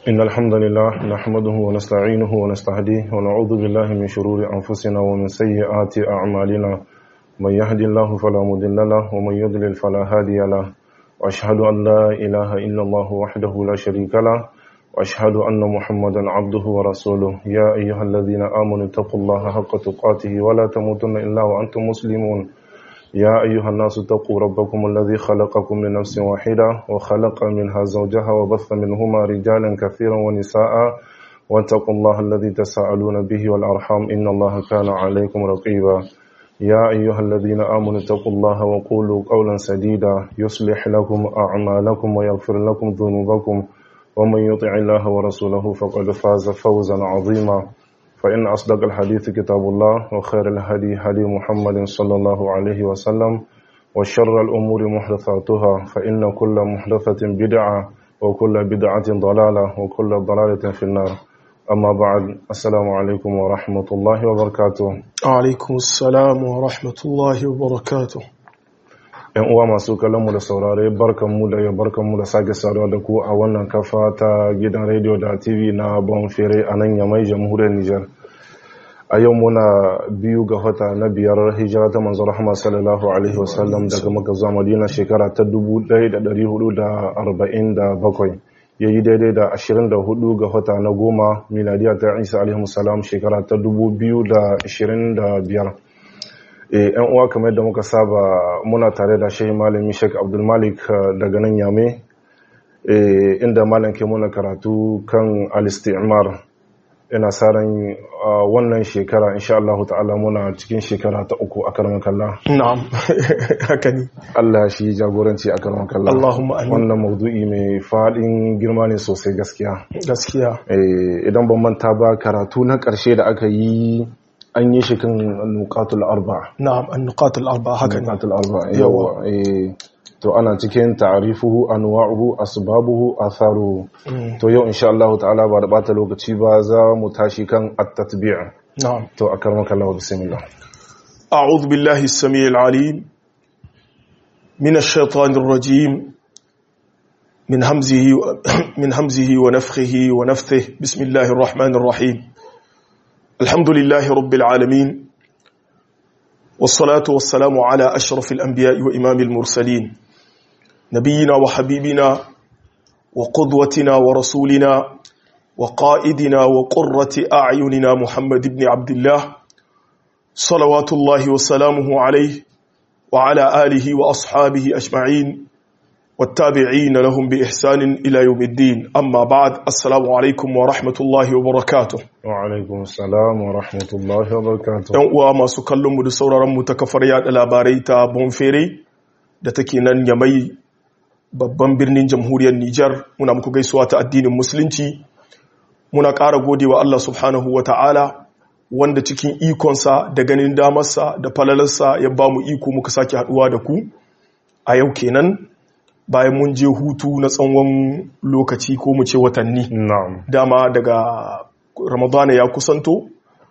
إن الحمد لله نحمده ونستعينه ونستهديه ونعوذ بالله من شرور أنفسنا ومن سيئات أعمالنا من يهد الله فلا مضل له ومن يضلل فلا هادي له وأشهد أن لا إله إلا الله وحده لا شريك له وأشهد أن محمدا عبده ورسوله يا أيها الذين آمنوا اتقوا الله حق تقاته ولا تموتن إلا وأنتم مسلمون يا أيها الناس اتقوا ربكم الذي خلقكم من نفس واحدة وخلق منها زوجها وبث منهما رجالا كثيرا ونساء واتقوا الله الذي تساءلون به والأرحام إن الله كان عليكم رقيبا يا أيها الذين آمنوا اتقوا الله وقولوا قولا سديدا يصلح لكم أعمالكم ويغفر لكم ذنوبكم ومن يطع الله ورسوله فقد فاز فوزا عظيما فإن أصدق الحديث كتاب الله وخير الهدي هدي محمد صلى الله عليه وسلم وشر الأمور محدثاتها فإن كل محدثة بدعة وكل بدعة ضلالة وكل ضلالة في النار أما بعد السلام عليكم ورحمة الله وبركاته alaikum salam wa rahmatullahi wa barakatuh ‘Yan uwa masu kallonmu da saurare barkanmu da yau barkanmu da sake saduwa da ku a wannan kafa ta gidan rediyo da TV na Bonfere a nan yamai jamhuriyar Nijar. A yau muna biyu ga wata na biyar hijira ta manzo Rahama sallallahu Alaihi wasallam daga maka zuwa Madina shekara ta 1447 ya yi daidai da 24 ga wata na goma miladiya ta Isa Alaihi salam shekara ta 2025. yan uwa kamar yadda muka saba muna tare da shehi malami sheik abdulmalik daga nan yame inda malam ke muna karatu kan al-istimar ina sa ran wannan shekara insha Allah ta'ala muna cikin shekara ta uku a karamar kalla na'am haka ne Allah shi jagoranci a karamar kalla Allahumma amin wannan maudu'i mai fadin girma ne sosai gaskiya gaskiya idan ban manta ba karatu na karshe da aka yi an yi shi kan nukatul arba na'am an-nuqat al-arba haka ne nukatul arba yawa eh to ana cikin ta'rifuhu anwa'uhu asbabuhu atharuhu to yau insha Allah ta'ala ba da bata lokaci ba za mu tashi kan at-tatbi' na'am to akarmaka Allah bismillah أعوذ بالله السميع العليم من الشيطان الرجيم من همزه من همزه ونفخه ونفثه بسم الله الرحمن الرحيم الحمد لله رب العالمين والصلاة والسلام على أشرف الأنبياء وإمام المرسلين نبينا وحبيبنا وقدوتنا ورسولنا وقائدنا وقرة أعيننا محمد بن عبد الله صلوات الله وسلامه عليه وعلى آله وأصحابه أجمعين والتابعين لهم بإحسان إلى يوم الدين أما بعد السلام عليكم ورحمة الله وبركاته wa alaikum assalam wa rahmatullahi wa barakatuh ‘Yan uwa masu kallonmu da sauraronmu ta kafar yada labarai ta Bonfere da take nan yamai babban birnin jamhuriyar Nijar muna muku gaisuwa ta addinin Musulunci muna ƙara gode wa Allah subhanahu wa ta'ala wanda cikin ikonsa da ganin damarsa da falalarsa ya ba mu iko muka sake haɗuwa da ku a yau kenan bayan mun je hutu na tsawon lokaci ko mu ce watanni na'am dama daga ramadana ya kusanto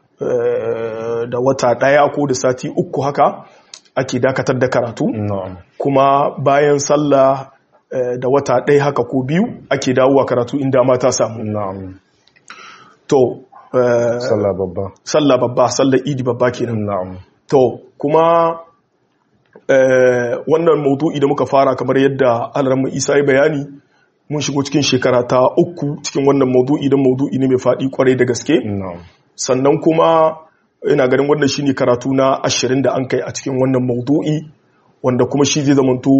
eh, da wata ɗaya ko da sati uku haka ake dakatar da karatu na'am kuma bayan sallah eh, da wata ɗaya haka ko biyu ake dawowa karatu inda ma ta samu na'am to eh, sallah babba sallah babba sallah idi babba kenan na'am to kuma eh, wannan maudu'i da muka fara kamar yadda alarmu isa ya bayani mun shigo cikin shekara ta uku cikin wannan maudu'i don maudu'i ne mai faɗi kwarai da gaske na'am sannan kuma ina ganin wannan shine karatu na ashirin da an kai a cikin wannan maudu'i wanda kuma shi zai zamanto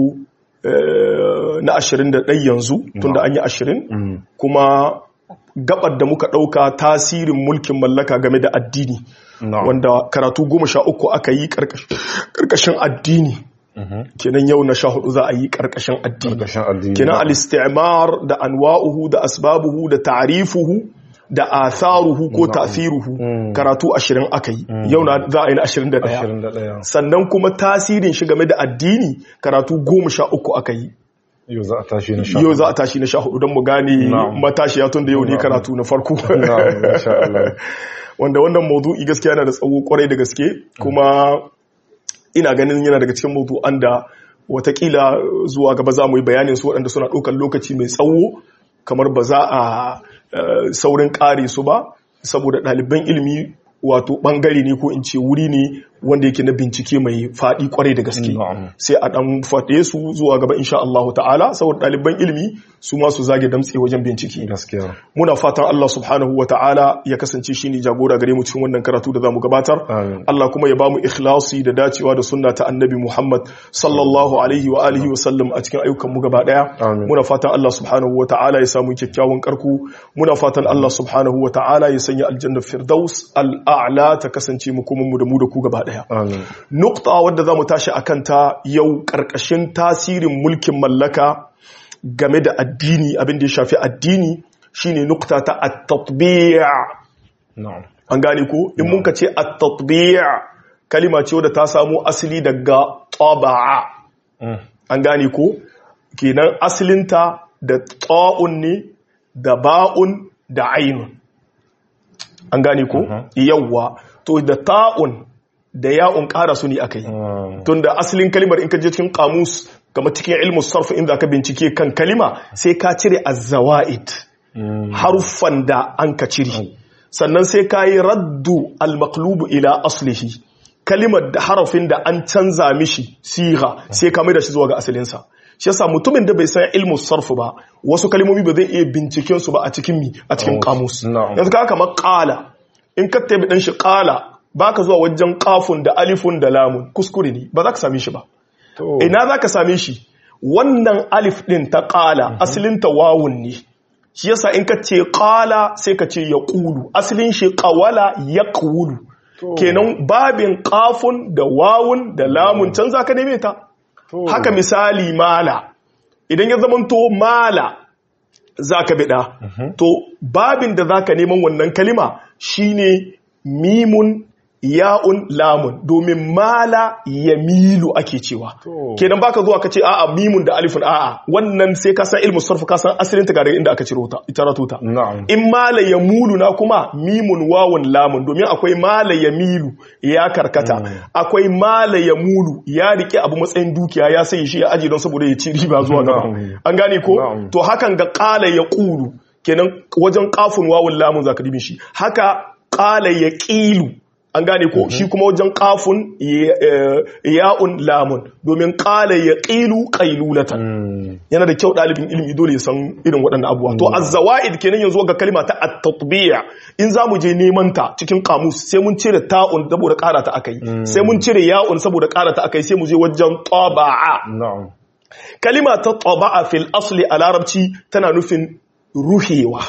eh, na ashirin da ɗai yanzu tunda an yi ashirin Mm. kuma gabar da muka ɗauka tasirin mulkin mallaka game da addini na'am wanda karatu goma sha uku aka yi ƙarƙashin addini kenan yau na sha hudu za a yi ƙarƙashin addini karkashin addini kenan al-istimar da anwa'uhu da asbabuhu da ta'rifuhu da atharuhu ko ta'thiruhu karatu 20 aka yi yau na za a yi na 21 21 sannan kuma tasirin shi game da addini karatu 13 aka yi yau za a tashi na sha yau za a tashi na 14 don mu gane Na'am. matashiya tun da yau ne karatu na farko na'am insha Allah wanda wannan maudu'i gaskiya yana da tsawo kwarai da gaske kuma ina ganin yana daga cikin maudu'an da watakila zuwa gaba za mu yi bayanin su waɗanda suna ɗaukar lokaci mai tsawo kamar ba za a saurin kare su ba saboda ɗaliban ilimi wato ɓangare ne ko in ce wuri ne wanda yake na bincike mai faɗi kwarai da gaske sai a ɗan faɗe su zuwa gaba insha Allah ta'ala saboda ɗaliban ilimi su ma su zage damtse wajen bincike gaskiya muna fatan Allah subhanahu wa ta'ala ya kasance shi ne jagora gare mu cikin wannan karatu da zamu gabatar Allah kuma ya bamu ikhlasi da dacewa da sunna ta annabi Muhammad sallallahu alaihi wa alihi wa sallam a cikin ayyukan mu gaba daya muna fatan Allah subhanahu wa ta'ala ya samu kyakkyawan karku muna fatan Allah subhanahu wa ta'ala ya sanya aljanna firdaus al'a'la ta kasance mu kuma mu da mu da ku gaba daya nukta wadda zamu tashi akan ta yau karkashin tasirin mulkin mallaka game da addini abin da ya shafi addini shine nukta ta at-tatbi' an gane ko in mun ka ce at-tatbi' kalima ce wadda ta samu asali daga taba'a an gane ko kenan asalinta da ta'un ne da ba'un da ainun an gane ko yawwa to da ta'un da ya'un ƙara su ne aka yi tun da asalin kalimar in ka je cikin kamus kama cikin ilmus sarfa inda ka bincike kan kalima sai ka cire azzawa'id haruffan da an ka cire sannan sai ka yi raddu al-maqlubu ila aslihi kalimar da harafin da an canza mishi siga sai ka mai da shi zuwa ga asalinsa shi yasa mutumin da bai san ilmus sarfu ba wasu kalimomi ba zai iya binciken su ba a cikin mi a cikin kamus yanzu ka kamar qala in ka tabi dan shi qala baka zuwa wajen kafun da alifun da lamun kuskure ne ba za ka same shi ba ina za ka same shi wannan alif din ta qala asalin ta wawun ne shi yasa in ka ce qala sai ka ce yaqulu asalin shi qawala yaqulu kenan babin kafun da wawun da lamun can za ka neme ta haka misali mala idan ya zamanto mala za ka bida to babin da za ka neman wannan kalima shine mimun ya'un lamun domin mala ya milu ake cewa kenan baka zuwa ka ce a'a mimun da alifin a'a wannan sai ka san ilmu sarfu ka san asalin ta daga inda aka ciro ta ita ratuta in mala ya mulu na kuma mimun wawun lamun domin akwai mala ya milu ya karkata akwai mala ya mulu ya rike abu matsayin dukiya ya sai shi ya aji don saboda ya ci riba zuwa gaba an gane ko to hakan ga qala ya qulu kenan wajen kafin wawun lamun zaka dibin shi haka qala ya qilu an gane ko shi kuma wajen kafun ya'un lamun domin kala ya ƙilu ƙailulatan yana da kyau ɗalibin ilimi dole ya san irin waɗannan abuwa to azzawa'id kenan yanzu ga kalma ta at-tatbiya in za mu je neman ta cikin kamus sai mun cire ta'un saboda ƙara ta akai sai mun cire ya'un saboda ƙara ta akai sai mu je wajen taba'a kalima ta taba'a fil asli a larabci tana nufin ruhewa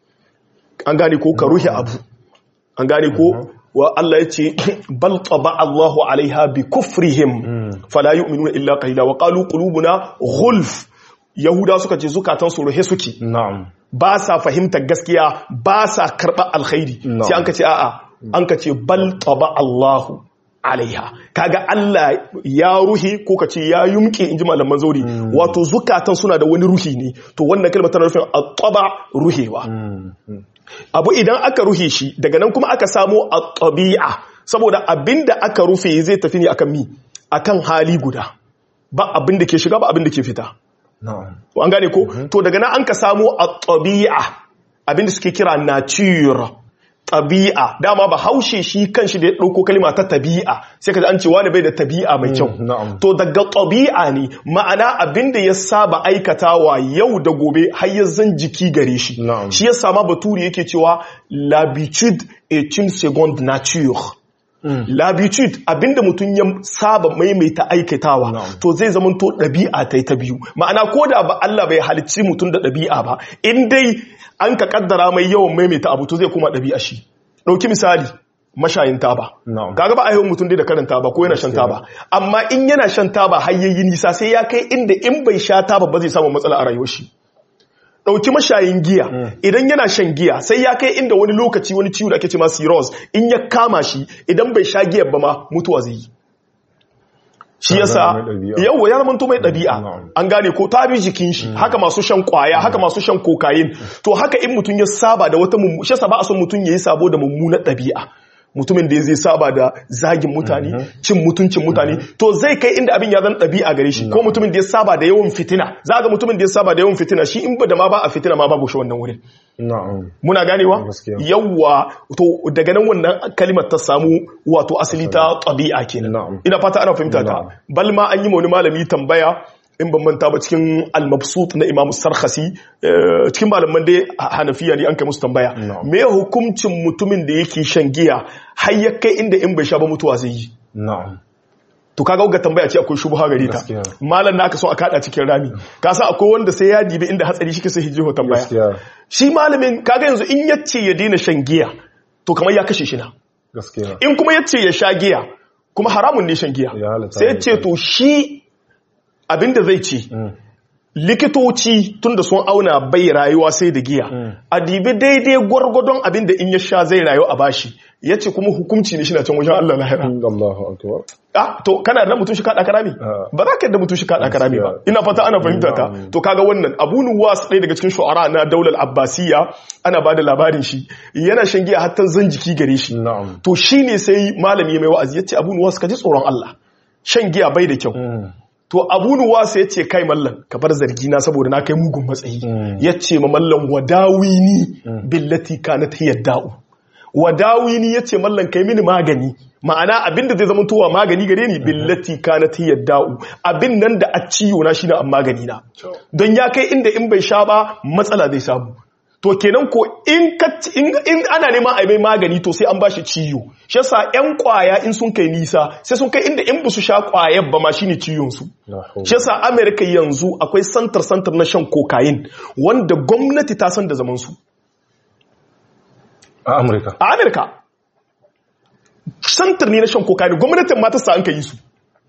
an gane ko ka ruhe abu an gane ko wa Allah ya ce bal taba Allahu alaiha bi kufrihim fala yu'minuna illa qalila wa qalu qulubuna ghulf yahuda suka ce zukatan su ruhe suke na'am ba sa fahimtar gaskiya ba sa karba alkhairi sai an ka ce a'a an ka ce bal taba Allahu alaiha kaga Allah ya ruhi ko ka ce ya yumke inji malaman zauri wato zukatan suna da wani ruhi ne to wannan kalmar tana nufin at-taba ruhewa abu idan aka ruhe shi daga nan kuma aka samu a tabi'a saboda abinda aka rufe zai tafi ne akan mi akan hali guda ba abinda ke shiga ba abinda ke fita an gane ko to daga nan an ka samu a tabi'a abinda suke kira nature tabi'a dama ba haushe shi kanshi da ya ɗauko kalima ta tabi'a sai ka an ce wani bai da tabi'a mai kyau to daga tabi'a ne ma'ana abin da ya saba aikatawa yau da gobe har ya zan jiki gare shi shi ya sama baturi yake cewa l'habitude est une seconde nature l'habitude abinda mutum ya saba maimaita aikatawa to zai zama to ɗabi'a ta ta biyu ma'ana ko da ba Allah bai halicci mutum da ɗabi'a ba in dai an ka kaddara mai yawan maimaita abu to zai kuma ɗabi'a shi ɗauki misali mashayin taba kaga ba a yawan mutum dai da karin taba ko yana shan taba amma in yana shan taba har yayi nisa sai ya kai inda in bai sha taba ba zai samu matsala a rayuwar shi ɗauki mashayin giya idan yana shan giya sai ya kai inda wani lokaci wani ciwo da ake ce ma cirrhosis in ya kama shi idan bai sha giyar ba ma mutuwa zai yi shi yasa yau ya zama mai ɗabi'a an gane ko ta bi jikin shi haka masu shan kwaya haka masu shan kokain to haka in mutum ya saba da wata mummu shi yasa ba a son mutum yayi sabo da mummunar ɗabi'a mutumin da zai saba da zagin mutane cin mutuncin mutane to zai kai inda abin ya zan ɗabi'a gare shi ko mutumin da ya saba da yawan fitina za ga mutumin da ya saba da yawan fitina shi in ba da ma ba a fitina ma babu shi wannan wurin na'am muna ganewa Gaskiya. yawwa to daga nan wannan kalimar ta samu wato asali ta ɗabi'a kenan Na'am. ina fata ana fahimta ta Na'am. bal ma an yi ma wani malami tambaya in ban manta ba cikin al-mabsut na Imam Sarkhasi eh, cikin malaman da Hanafiya ne an kai musu tambaya Na'am. me hukuncin mutumin da yake shan giya har ya kai inda in bai sha ba mutuwa zai yi na'am to kaga ga tambaya ce akwai shubha gare ta Gaskiya. malam naka so a kada cikin rami ka san akwai wanda sai ya dibi inda hatsari shi ke sai hijiho tambaya gaskiya shi malamin kaga yanzu in yace ya daina shan giya to kamar ya kashe shi na gaskiya in kuma yace ya sha giya kuma haramun ne shan giya Ya halatta sai ne. ce to shi abinda zai ci Mm. likitoci tunda sun auna bai rayuwa sai da giya a dibi daidai gwargwadon abinda in ya sha zai rayu a bashi yace kuma hukunci ne shi na can wajen Allah lahira Allahu akbar ah to kana da mutum shi kada karami Ah. ba za ka yadda mutum shi kada karami ba Gaskiya. ina fata ana fahimta ta Na'am. to kaga wannan Abu Nuwas ɗaya daga cikin shu'ara na daular Abbasiyya ana bada labarin shi yana shan giya hatta zan jiki gare shi na'am to shine sai malami ya mai wa'azi yace Abu Nuwas ka ji tsoron Allah shan giya bai da kyau Mm. to Abu Nuwas yace kai mallan ka bar zargi na saboda na kai mugun matsayi Mm. yace ma mallan wadawini billati kanat hiya da'u wadawini yace mallan kai mini magani ma'ana abinda zai zama towa magani gare ni billati kanat hiya da'u abin nan da a ciwo na shine an magani na don ya kai inda in bai sha ba matsala zai samu to kenan ko in ka in, in ana neman a mai magani to sai an bashi ciwo shi yasa yan kwaya in sun kai nisa sai sun kai inda in ba su sha kwayar ba ma shine ciwon su La hawla. shi yasa America yanzu akwai santar santar na shan cocaine wanda gwamnati ta san da zaman su a Amurka a America santar ne na shan cocaine gwamnatin ma ta sa an kai su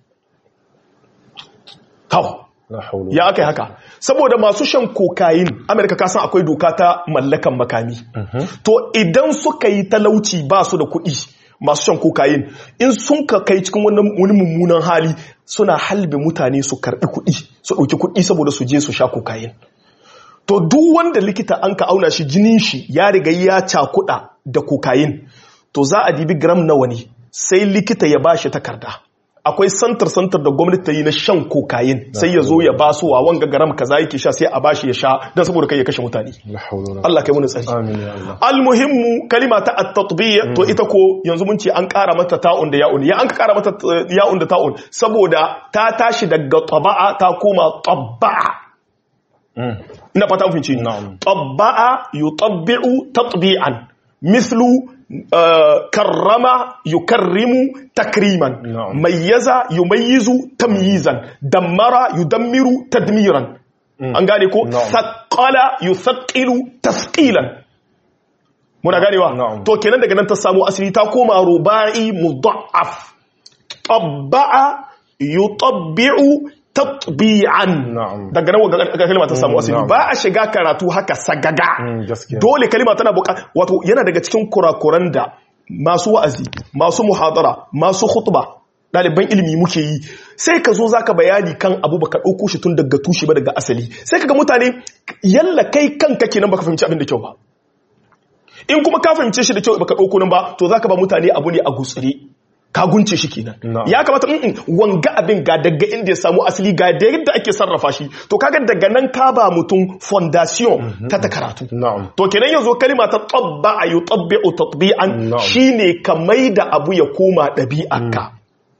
kawo la hawla ya aka yi haka saboda masu shan kokain amerika kasan akwai doka ta mallakan makami to idan suka yi talauci ba su da kuɗi masu shan kokain in sun ka kai cikin wani wani mummunan hali suna halbe mutane su karɓi kuɗi su ɗauki kuɗi saboda su je su sha kokain to duk wanda likita an ka auna shi jinin shi ya riga ya cakuɗa da kokain to za a dibi gram nawa ne sai likita ya bashi takarda akwai santar santar da gwamnati ta yi na shan kokain sai ya zo ya ba su wa wanga garam kaza yake sha sai a bashi ya sha don saboda kai ya kashe mutane la hawla wala Allah kai wani tsari amin ya Allah almuhimmu kalima ta at-tatbiya to ita ko yanzu mun ce an ƙara mata ta'un da ya'un ya an ƙara mata eh, ya'un da ta'un saboda ta tashi daga taba'a ta koma tabba'a Mm. ina fata an fince Na'am. tabba'a yutabbi'u tatbi'an mislu uh, karrama yukarrimu takriman Na'am. mayyaza yumayyizu tamyizan dammara yudammiru tadmiran an gane ko Na'am. thaqqala yuthaqqilu tasqilan muna ganewa Na'am. to kenan daga nan ta samu asali ta koma ruba'i mudha'af tabba'a yutabbi'u tatbi'an Na'am. daga nan ga kalma ta samu asali na'am. ba a shiga karatu haka sagaga Mm, gaskiya. dole kalma tana buka wato yana daga cikin kurakuran da masu wa'azi masu muhadara masu khutba ɗaliban ilimi muke yi sai ka zo zaka bayani kan abu baka ɗauko shi tun daga tushe ba daga asali sai kaga mutane yalla kai kanka kenan baka fahimci abin da kyau ba in kuma ka fahimce shi da kyau baka ɗauko nan ba to zaka ba mutane abu ne a gutsire ka gunce shi kenan Na'am. ya kamata mm, wanga abin ga daga inda ya samu asali ga da yadda ake sarrafa shi to kaga daga nan ka ba mutum fondation ta ta karatu na'am to kenan yanzu kalima ta tabba a yi tabbi'u tatbi'an Na'am. shine ka maida abu ya koma ɗabi'arka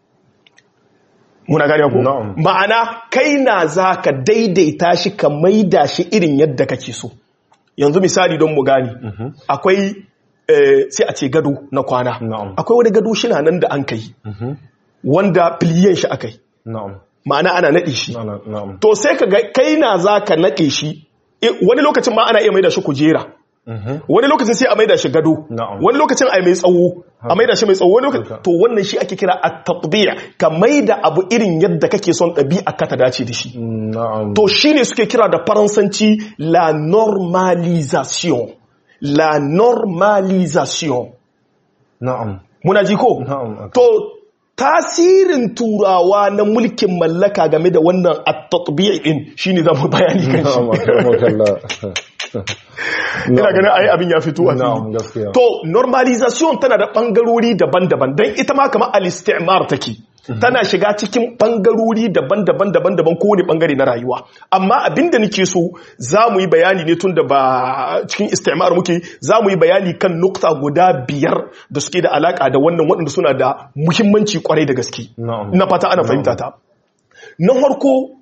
muna gane ko Na'am. ma'ana kai na za ka daidaita shi ka maida shi irin yadda kake so yanzu misali don mu gani akwai eh, sai a ce gado na kwana Na'am. akwai wani gado shi na nan da an kai wanda filiyan shi akai na'am ma'ana ana naɗe shi na'am na'am to sai ka ga kai na za ka naɗe shi Eh, wani lokacin ma ana iya maida shi kujera wani lokacin sai a maida shi gado Na'am. wani lokacin a mai tsawo a maida shi mai tsawo wani lokacin to wannan shi ake kira at-tatbi'a ka maida abu irin yadda kake son ɗabi'a ka ta dace da shi na'am to shine suke kira da faransanci la normalisation la normalisation na'am muna ji ko Na'am. to tasirin turawa na mulkin mallaka game da wannan at-tatbi' din shine zamu bayani kan shi na'am akramakallah ina ganin ai abin ya fito a Na'am, fili gaskiya. to normalization tana da bangarori daban-daban don ita ma kamar al-istimar take tana shiga cikin bangarori daban-daban daban-daban kowane bangare na rayuwa amma abinda nake so za mu yi bayani ne tun da ba cikin istimar muke za mu yi bayani kan nukta guda biyar da suke da alaka da wannan waɗanda suna da muhimmanci kwarai da gaske Na'am. na fata ana fahimta ta na farko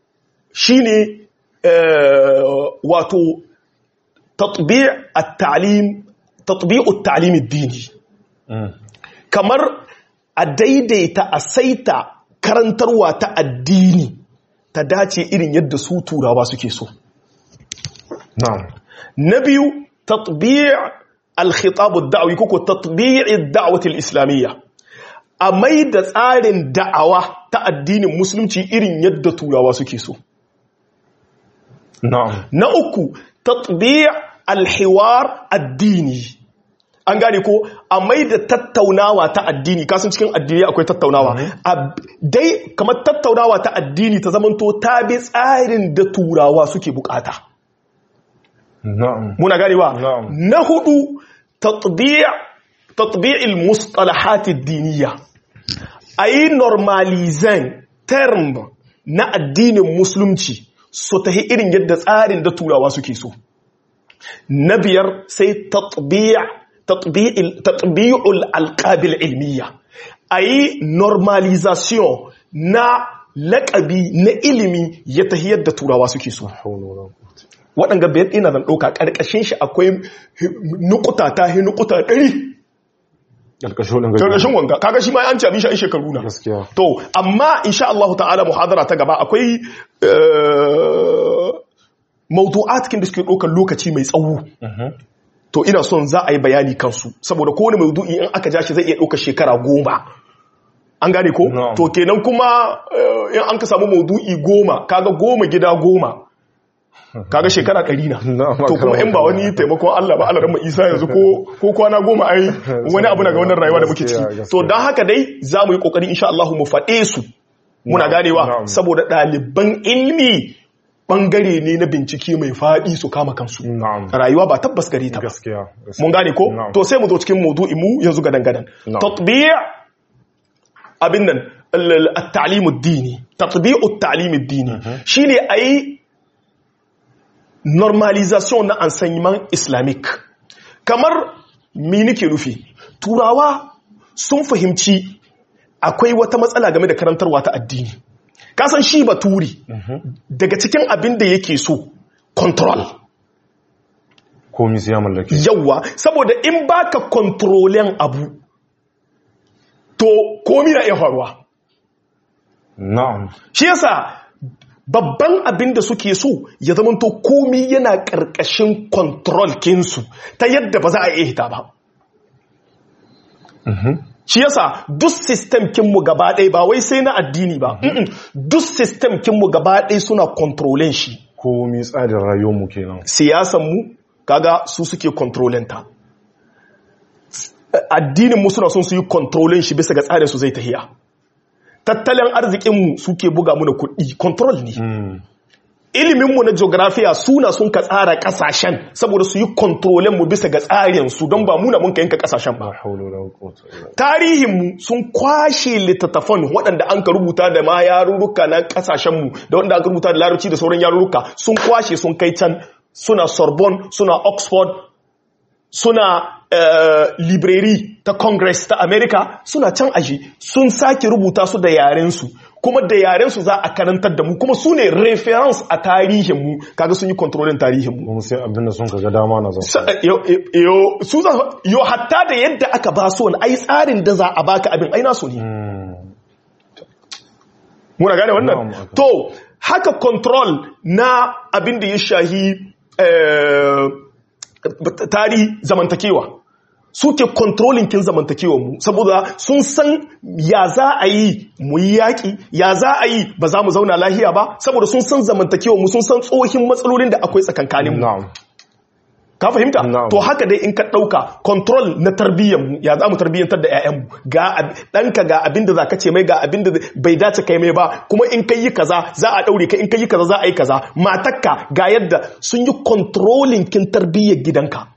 shine eh, wato tatbi' at-ta'lim tatbi'u at-ta'lim ad-dini Mm. kamar a daidaita a saita karantarwa ta addini ta dace irin yadda su turawa suke so Na'am. na biyu tatbi' al-khitab ad-da'wi koko tatbi' ad-da'wati al-islamiyya a mai da tsarin da'awa ta addinin musulunci irin yadda turawa suke so Na'am. na uku tatbi' al-hiwar addini an gane ko a mai da tattaunawa ta addini kasan cikin addini akwai tattaunawa a dai kamar tattaunawa ta addini ta zamanto ta bi tsarin da turawa suke bukata Na'am. muna ganewa Na'am. na hudu tatbi' tatbi'il mustalahat ad-diniyya ayi normalizan term na addinin musulunci su tahi irin yadda tsarin da turawa suke so na biyar sai tatbi' tatbi'il tatbi'ul alqabil ilmiya ayi normalization na laƙabi na ilimi ya tahi yadda turawa suke so Hawla wala quwwata. waɗanga bayan ina zan ɗauka ƙarƙashin shi akwai nukuta ta hi nukuta ɗari Karkashin ɗin gaji. ƙarƙashin wanga kaga shi ma an ci abin shi a shekaru na Gaskiya. to amma insha Allah ta'ala muhadara ta gaba akwai eh, mawdu'at kin da suke ɗaukar lokaci mai tsawo Mhm. to ina son za a yi bayani kansu saboda kowane maudu'i in aka ja shi zai iya ɗaukar shekara goma an gane ko Na'am. to kenan kuma eh, in an ka samu maudu'i goma kaga goma gida goma kaga shekara ɗari na Na'am, to kuma in ba wani taimakon Allah ba Allah rahma Isa yanzu ko ko kwana goma ai wani abu na ga wannan rayuwa da muke Gaskiya, ciki gaskiya. to dan haka dai za mu yi kokari insha Allah mu faɗe su muna Na'am, ganewa na'am. saboda ɗaliban ilmi bangare ne na bincike mai faɗi su kama kansu Na'am. rayuwa ba tabbas gare ta ba Gaskiya. gaskiya. mun gane ko Na'am. to sai mu zo cikin maudu'in mu yanzu gadan gadan Na'am. tatbi' abin nan al- al- at-ta'lim ad-dini tatbi'u at-ta'lim ad-dini shine ayi normalisation na enseignement islamique kamar mi nake nufi turawa sun fahimci akwai wata matsala game da karantarwa ta addini kasan shi baturi daga cikin abin da yake so control Komi sai ya mallake. yawwa saboda in baka kontrolen abu to komi na iya faruwa Na'am. shi yasa babban abin da suke so ya zamanto komi yana ƙarƙashin kontrol kinsu ta yadda ba za a iya hita ba shi yasa duk system kinmu gaba ɗaya ba wai sai na addini ba Mm-mm. duk system kinmu gaba ɗaya suna kontrolen shi Komi tsarin rayuwarmu kenan. siyasanmu kaga su suke kontrolin ta addinin mu suna son su yi kontrolin shi bisa ga tsarin su zai tahiya tattalin arzikinmu suke buga mu da kuɗi control ne Mm. iliminmu na geografiya suna sun ka tsara kasashen saboda su yi kontrolin mu bisa ga tsarin su don ba muna mun ka yanka kasashen ba La hawla wala quwwata illa billah. tarihinmu sun kwashe littattafan waɗanda an ka rubuta da ma yarurruka na ƙasashenmu da waɗanda aka rubuta da larabci da sauran yarurruka sun kwashe sun kai can suna sorbonne suna oxford suna eh, library ta congress ta america suna can aji sun sake rubuta su da yarensu kuma da yarensu za a karantar da mu kuma su ne reference a tarihinmu kaga sun yi kontrolin tarihinmu Kuma sai abinda sun kaga dama na zan. Sa- yo- yo su za- yo hatta da yadda aka ba su wani ai tsarin da za a baka abin ai nasu ne Mm. muna gane wannan Na'am. to haka control na abin da ya shahi eh, tarihi zamantakewa suke controlling kin zamantakewa mu saboda sun san ya za a yi mu yi yaƙi ya za a yi ba za mu zauna lahiya ba saboda sun san zamantakewa mu sun san tsohin matsalolin da akwai tsakankanin mu Na'am. ka fahimta Na'am. to haka dai in ka ɗauka control na tarbiyyar mu ya za mu tarbiyyantar da 'ya'yanmu ga ab- ɗanka ga abin da za ka ce mai ga abin da bai dace kai mai ba kuma in kai yi kaza za a ɗaure ka in kai yi kaza za a yi kaza matakka ga yadda sun yi controlling kin tarbiyyar gidanka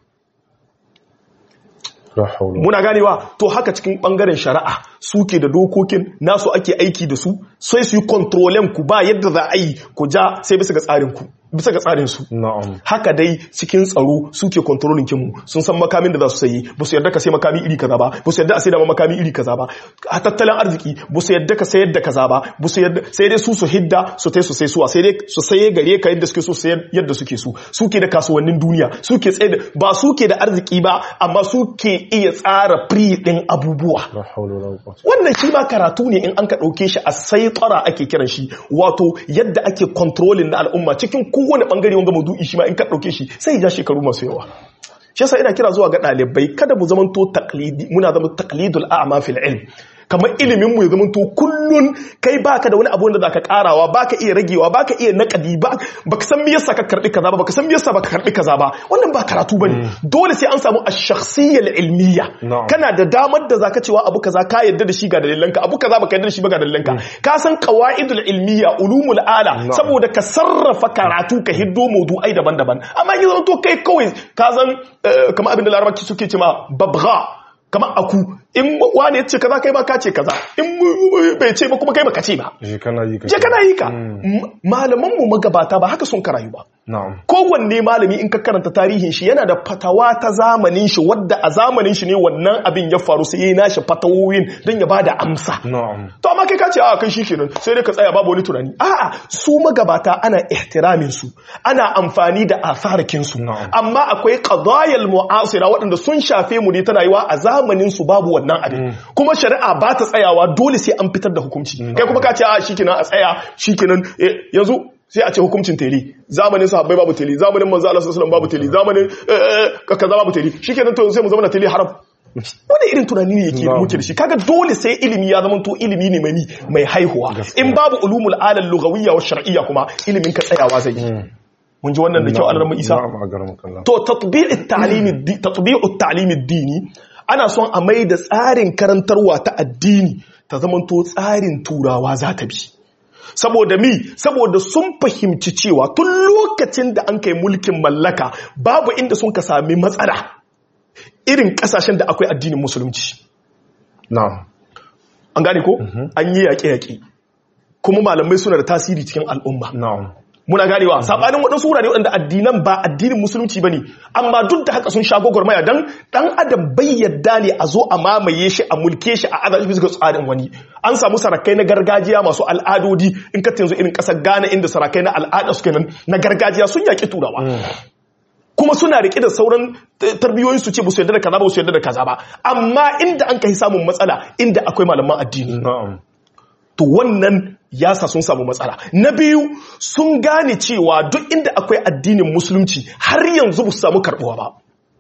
la haula muna ganewa to haka cikin bangaren shari'a suke da dokokin nasu ake aiki da su sai su yi kontrolen ku ba yadda za a yi ku ja sai bisa ga tsarin ku bisa ga tsarin su na'am haka dai cikin tsaro suke kontrolin kinmu sun san makamin da za su sayi ba su yarda ka sai makami iri kaza ba ba su yarda a sai da makami iri kaza ba a tattalin arziki ba su yarda ka sayar da kaza ba ba su yarda sai dai su su hidda su tai su sai suwa sai dai su saye gare ka yadda suke so su sayar yadda suke so suke da kasuwannin duniya suke tsaye da ba suke da arziki ba amma suke iya tsara free din abubuwa la haula wala quwwata wannan shi ma karatu ne in an ka ɗauke shi a saitara ake kiran shi wato yadda ake kontrolin na al'umma cikin kowane ɓangare wanga maudu'i shi ma in ka ɗauke shi sai ya ja shekaru masu yawa shi yasa ina kira zuwa ga ɗalibai kada mu zamanto taklidi muna zama taklidul a'ma fil ilm kamar ilimin mu ya zamanto kullun kai baka da wani abu da zaka karawa baka iya ragewa baka iya nakadi ba baka san me yasa ka karbi kaza ba baka san me yasa baka karbi kaza ba wannan ba karatu bane dole sai an samu ash-shakhsiyya ilmiyya Na'am. kana da damar da zaka cewa abu kaza ka yadda da shi ga dalilanka abu kaza baka yadda da shi ba ga dalilanka ka san qawaidul ilmiya ulumul ala Na'am. saboda ka sarrafa karatu ka hiddo mawdu'ai daban-daban amma in zama to kai kawai ka san eh, kamar abin da larabaci suke cewa babgha kamar aku in wani ya ce kaza kai ba ka ce kaza in bai ce ba kuma kai ba ka ce ba je kana yi ka je kana yi ka M- malaman mu magabata ba haka sun karayu ba na'am kowanne malami in ka karanta tarihin shi yana da fatawa ta zamanin shi wadda a zamanin shi ne wannan abin ya faru sai yayi nashi fatawoyin don ya bada amsa na'am to amma kai ka ce a kai shikenan sai dai ka tsaya babu wani tunani a'a su magabata ana ihtiramin su ana amfani da asarakin su Na'am. amma akwai qadayal mu'asira waɗanda sun shafe mu ne tana yiwa a zamanin su babu wannan abin kuma shari'a ba ta tsayawa dole sai an fitar da hukunci kai kuma ka ce a shikenan a tsaya shikenan eh, yanzu sai a ce hukuncin teli zamanin sahabbai babu teli zamanin manzo Allah sallallahu alaihi wasallam babu teli zamanin eh, eh, kaza babu teli shikenan to sai mu zama na teli haram wani irin tunani ne yake Na'am. muke da shi kaga dole sai ilimi ya zama to ilimi ne mai ni mai haihuwa Gaskiya. in babu ulumul alal lughawiyya wa shar'iyya kuma ilimin ka tsayawa zai yi mun ji wannan da kyau Allah Isa na'am a garin kallon to tatbi'ut ta'limi di- tatbi'ut ta'limi dini ana son a mai da tsarin karantarwa ta addini ta zamanto tsarin turawa za ta bi saboda mi saboda sun fahimci cewa tun lokacin da an kai mulkin mallaka babu inda sun ka sami matsala irin kasashen da akwai addinin musulunci na'am an gane ko an yi yaƙe-yaƙe kuma malamai suna da tasiri cikin al'umma na'am muna ganewa sabanin waɗansu wurare waɗanda addinan ba addinin musulunci bane amma duk da haka sun sha gwagwarmaya dan dan adam bai yadda ne a zo a mamaye shi a mulke shi a adalci bisa ga tsarin wani an samu sarakai na gargajiya masu al'adodi in ka yanzu irin ƙasar Ghana inda sarakai na al'ada suke nan na gargajiya sun yaƙi turawa kuma suna rike da sauran eh, tarbiyoyin su ce ba su yarda da kaza ba su yarda da kaza ba amma inda an kai samun matsala inda akwai malaman addini na'am to wannan ya sa sun samu matsala na biyu sun gane cewa duk inda akwai addinin musulunci har yanzu ba su samu karbuwa ba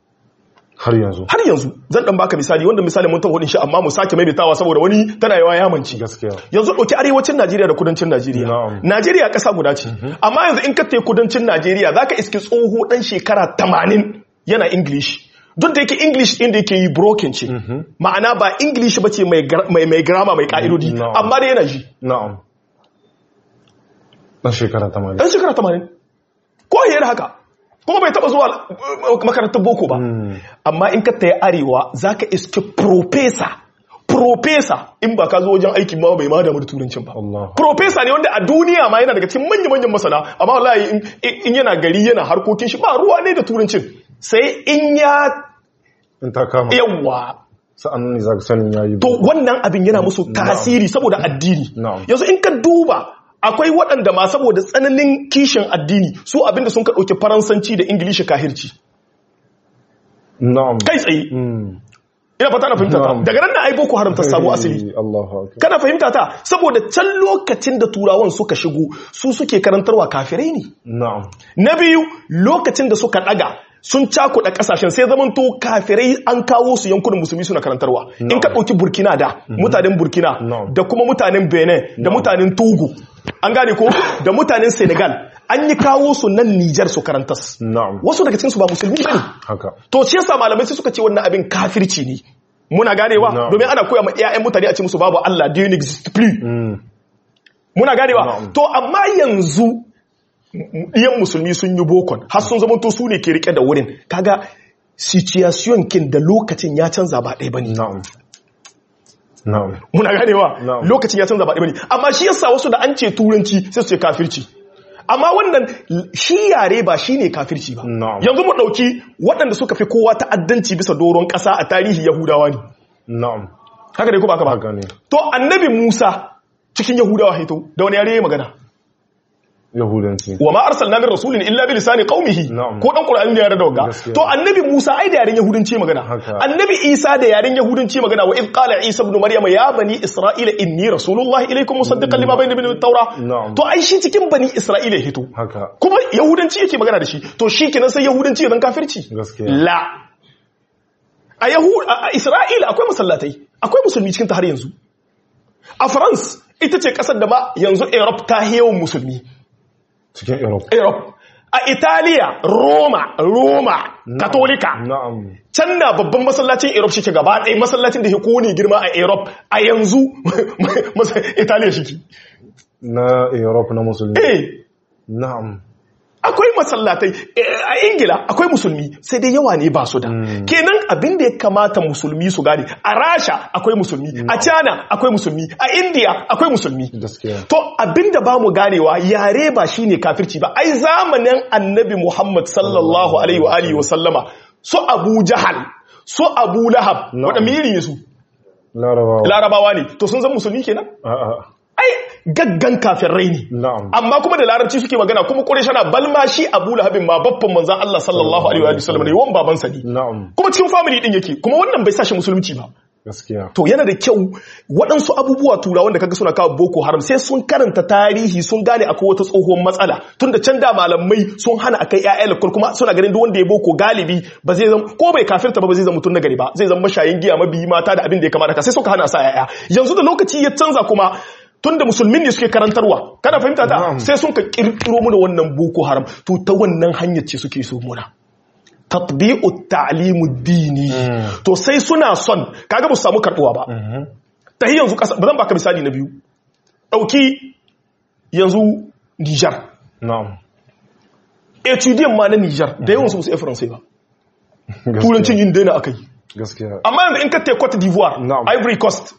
har yanzu har yanzu zan dan baka misali wanda misali mun taho shi amma mu sake maimaitawa saboda wani tana yawa yamanci gaskiya yanzu ɗauki arewacin Najeriya da kudancin Najeriya. Na'am. Najeriya ƙasa guda ce. Amma yanzu in ka tafi kudancin Najeriya za ka iski tsoho ɗan shekara tamanin yana English. Duk da yake English ɗin da yake yi broken ce. Ma'ana ba English ba ce mai gra- mai mai grammar mai ƙa'idodi. Na'am. Amma dai yana ji. na'am dan shekara 80 Ɗan shekara tamanin. Ko yayar haka. Kuma bai taɓa zuwa uh, makarantar boko ba. Amma in ka tafi arewa za ka iski professor. Professor in ba ka zo wajen aiki ma bai ma damu da turancin ba. Allah Profesa ne wanda a duniya ma yana daga cikin manya-manyan masana, amma wallahi in- in yana gari yana harkokin shi ba ruwa ne da turancin. Sai in ya in ta kama yawa. sa'an ne za ka sanin yayi To wannan abin yana musu tasiri saboda addini. Na'am. Yanzu in ka duba akwai waɗanda ma saboda tsananin kishin addini su abinda sun ka ɗauki faransanci da ingilishi kahirci. na'am Kai tsaye. Mm. Ina fata na fahimta ta. Na'am. Daga nan na ai boko haram ta samu asali. Allahu akbar Kana fahimta ta saboda can lokacin da turawan suka shigo su suke karantarwa kafirai ne. na'am Na biyu lokacin da suka daga sun cakuɗa ƙasashen sai zaman to kafirai an kawo su yankunan musulmi suna karantarwa. In ka ɗauki Burkina da mutanen Burkina No. da kuma mutanen Benin da mutanen Togo an gane ko da mutanen senegal an yi kawo su nan nijar su karantas na'am wasu daga cikinsu ba musulmi ba ne haka to shi yasa malamai sai suka ce wannan abin kafirci ne muna ganewa Na'am. domin ana koya ma ƴaƴan mutane a ce musu babu Allah Dieu n'existe plus Mm. muna ganewa Na'am. to amma yanzu ɗiyan musulmi sun yi bokon har sun zama to su ne ke rike da wurin kaga situation kin da lokacin ya canza ba ɗaya bane na'am na'am muna ganewa Na'am. lokacin ya canza ba ɗaya bane amma shi yasa wasu da an ce turanci sai su ce kafirci amma wannan shi yare ba shine kafirci ba Na'am. yanzu mu ɗauki waɗanda suka fi kowa ta'addanci bisa doron ƙasa a tarihi yahudawa ne na'am haka ne ko ba haka ba haka ne to annabi musa cikin yahudawa haito da wani yare ya magana yahudanci wa ma arsalna min rasulin illa bi lisani qaumihi Na'am. ko dan qur'ani da yare da wagga Gaskiya. to annabi Musa ai da yaren yahudanci magana Haka. annabi Isa da yaren yahudanci magana wa id qala Isa ibn Maryam ya bani Isra'ila inni rasulullahi ilaykum musaddiqan lima bayna min at-taura Na'am. to ai shi cikin bani Isra'ila ya hito haka kuma yahudanci yake magana da shi to shi kenan sai yahudanci ya zan kafirci Gaskiya. la a yahu a a Isra'ila akwai masallatai akwai musulmi cikin ta har yanzu a France ita ce kasar da ma yanzu Europe ta yawan musulmi cikin europe Europe. A Italiya, Roma, Roma, Katolika. na'am Can na babban masallacin Europe shi ke gaba ɗaya masallacin da ya kone girma a Europe a yanzu masa- Italiya shi ke. na europe na musulmi Eh, na'am akwai masallatai eh, a Ingila akwai musulmi sai dai yawa ne ba su da. Kenan abin da ya kamata musulmi su gane a Rasha akwai musulmi, a China akwai musulmi, a India akwai musulmi. gaskiya To abinda ba mu ganewa yare ba shine kafirci ba ai zamanin annabi Muhammad sallallahu alaihi wa alihi wa sallama su Abu Jahal su Abu Lahab Na'am. wanda miri ne su larabawa larabawa ne to sun zama musulmi kenan a'a ai gaggan kafirai ne na'am amma kuma da larabci suke magana kuma Qurayshana balma shi Abu Lahabin ma babban manzon Allah sallallahu alaihi wa alihi wa sallam ne wan babansa ne na'am kuma cikin family din yake kuma wannan bai sa shi musulunci ba gaskiya to yana da kyau waɗansu abubuwa turawan da kaga suna kawo boko haram sai sun karanta tarihi sun gane akwai wata tsohon matsala tun da can da malamai sun hana a kai ƴaƴa lakul kuma suna ganin duk wanda ya boko galibi ba zai zama ko bai kafirta ba ba zai zama mutum na gari ba zai zama mashayin giya mabiyi mata da abin da ya kamata ka sai suka hana sa ƴaƴa yanzu da lokaci ya canza kuma tun da musulmin ne suke karantarwa kana fahimta ta Na'am. sai sun ka kirkiro mu da wannan boko haram to ta wannan hanyar ce suke so muna tatbi'u ta'limu dini to sai suna son kaga ba su samu karbuwa ba ta yi yanzu kasa ba zan baka misali na biyu dauki yanzu Niger na'am etudiant ma na Niger da yawan su ba su iya faransai ba Gaskiya. turancin yin daina akai gaskiya amma yanzu in ka te Cote d'Ivoire Na'am. Ivory Coast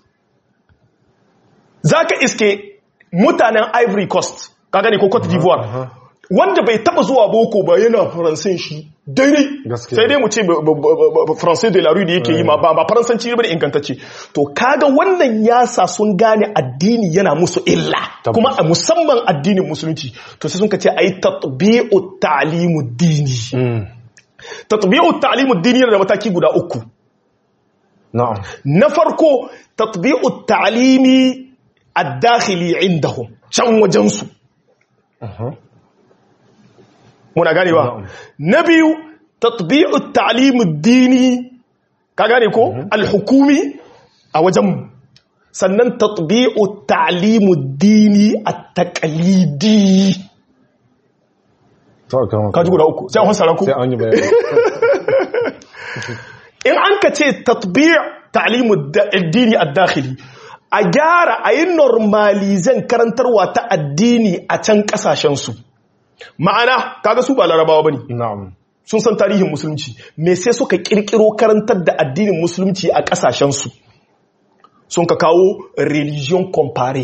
zaka iske mutanen Ivory Coast ka gane ko Cote d'Ivoire wanda bai taba zuwa boko ba yana faransin shi daidai Gaskiya. sai dai mu ce ba- ba- ba- ba- faransai de la rue da yake yi ma ba ba faransanci ba da ingantacce to kaga wannan yasa sun gane addini yana musu illa Tabbas. kuma a musamman addinin musulunci to sai sun ka ce ayi tatbi'u ta'limu dini Mm. tatbi'u ta'limu dini yana da mataki guda uku na'am na farko tatbi'u ta'limi ad-dakhili indahum can wajensu Aha. muna ganewa Na'am. na biyu tatbi'u ta'limu dini ka gane ko al-hukumi a wajen sannan tatbi'u ta'limu dini at-taqlidi ta kama ka ji guda uku sai an hasara ku sai an yi bayani in an ka ce tatbi' ta'limu addini ad-dakhili a gyara a yi normalizan karantarwa ta addini a can kasashen su ma'ana kaga su ba larabawa bane na'am sun san tarihin musulunci me sai suka kirkiro karantar da addinin musulunci a kasashen su sun ka kawo religion compare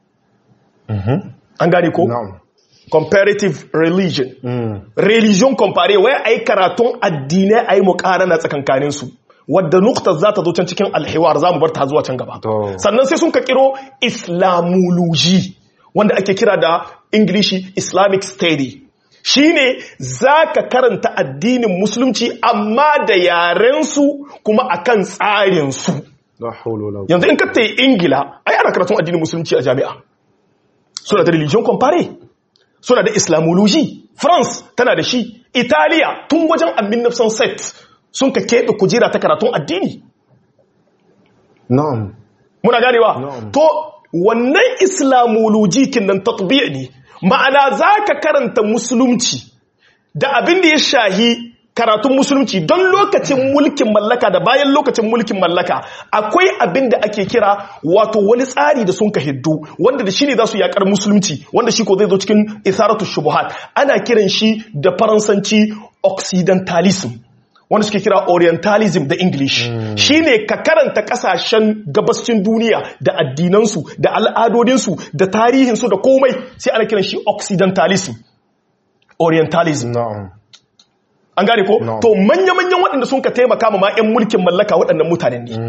an gane ko na'am comparative religion Mm. religion compare wai ai karatun addinai ai muqarana tsakankanin su wadda nukta za ta zo can cikin alhiwar za mu bar ta zuwa can gaba To. sannan sai sun ka kiro islamology wanda ake kira da ingilishi islamic study shine za ka karanta addinin musulunci amma da yarensu kuma akan tsarinsu la hawla wala yanzu in ka ta ingila ai ana karatun addinin musulunci a jami'a suna da religion compare suna da islamology france tana da shi italiya tun wajen amin nafsan set sun ka keɓe kujera ta karatun addini na'am muna ganewa Na'am. to wannan islamology kinnan tatbi'i ne ma'ana zaka karanta musulunci da abin da ya shahi karatun musulunci don lokacin mulkin mallaka da bayan lokacin mulkin mallaka akwai abin da ake kira wato wani tsari da sun ka hiddu wanda da shi ne za su yakar musulunci wanda shi ko zai zo cikin isaratu shubuhat ana kiran shi da faransanci occidentalism wanda suke kira orientalism da english shi ne ka karanta kasashen gabascin duniya da addinansu da al'adodinsu da tarihinsu da komai sai ana kiran shi occidentalism orientalism na'am an gane ko No. to manya-manyan waɗanda sun ka taimaka ma 'yan mulkin mallaka waɗannan mutanen ne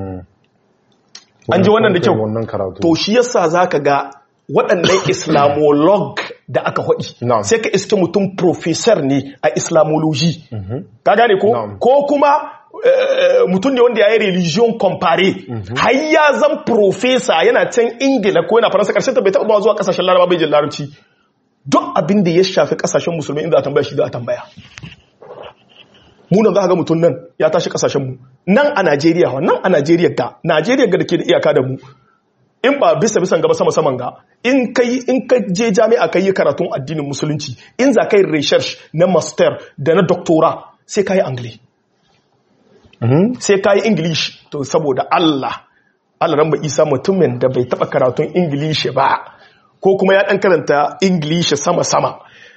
an ji wannan da kyau wannan karatu to shi yasa zaka ga waɗannan islamolog da aka haɗi Na'am. sai ka iske mutum professor ne a islamology ka gane ko Na'am. ko kuma eh, mutum ne wanda ya yi religion compare har ya zan professor yana can ingila ko yana faransa karshen ta bai taɓa zuwa kasashen laraba bai jin larabci duk abin da ya shafi kasashen musulmi inda a tambaya shi za a tambaya munan za ka ga mutum nan ya tashi kasashenmu nan a najeriya wa nan a najeriya ga najeriya ga da ke da iyaka da mu in ba bisa bisan gaba sama saman ga in kai in ka je jami'a kai yi karatun addinin musulunci in za ka yi research na master da na doctora sai ka yi angle sai ka yi english to saboda allah allah ran ba isa mutumin da bai taba karatun english ba ko kuma ya dan karanta english sama sama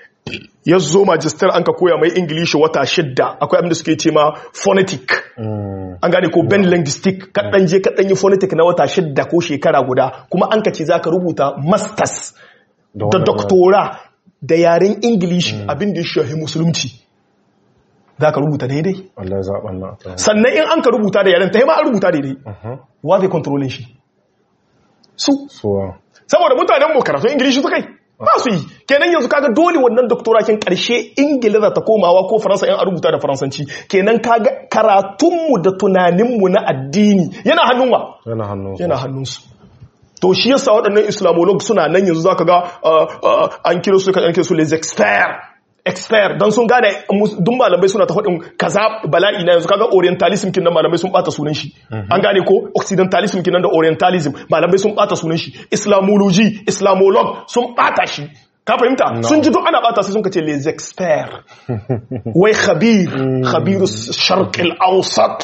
ya zo magister an ka koya mai ingilishi wata shidda akwai abinda suke ce ma phonetic an gane ko ben linguistic kaɗan je kaɗan yi phonetic na wata shidda ko shekara guda kuma an ka ce za ka rubuta masters da wannan- doctora da yaren ingilishi abinda ya shahi musulunci za ka rubuta daidai Allah ya zaɓa na ta sannan in an ka rubuta da yaren ta yi ma an rubuta daidai wa zai kontrolin shi su suwa saboda mutanen mu karatun ingilishi suka yi ba su yi kenan yanzu kaga dole wannan doktorakin karshe ingila za ta komawa ko faransa yan a rubuta da faransanci kenan kaga karatunmu da tunaninmu na addini yana hannun wa yana hannun su. yana hannunsu to shi yasa waɗannan islamolog suna nan yanzu zaka ga uh, uh, an kira su kan kira su les experts expert don sun gane mus- duk malamai suna ta faɗin kaza bala'i na yanzu kaga orientalism kinan malamai sun bata sunan shi an gane ko occidentalism kinan da orientalism malamai sun bata sunan shi islamology islamolog sun bata shi ka fahimta sun ji duk ana bata sai sun kace les experts wai khabir khabiru sharq al-awsat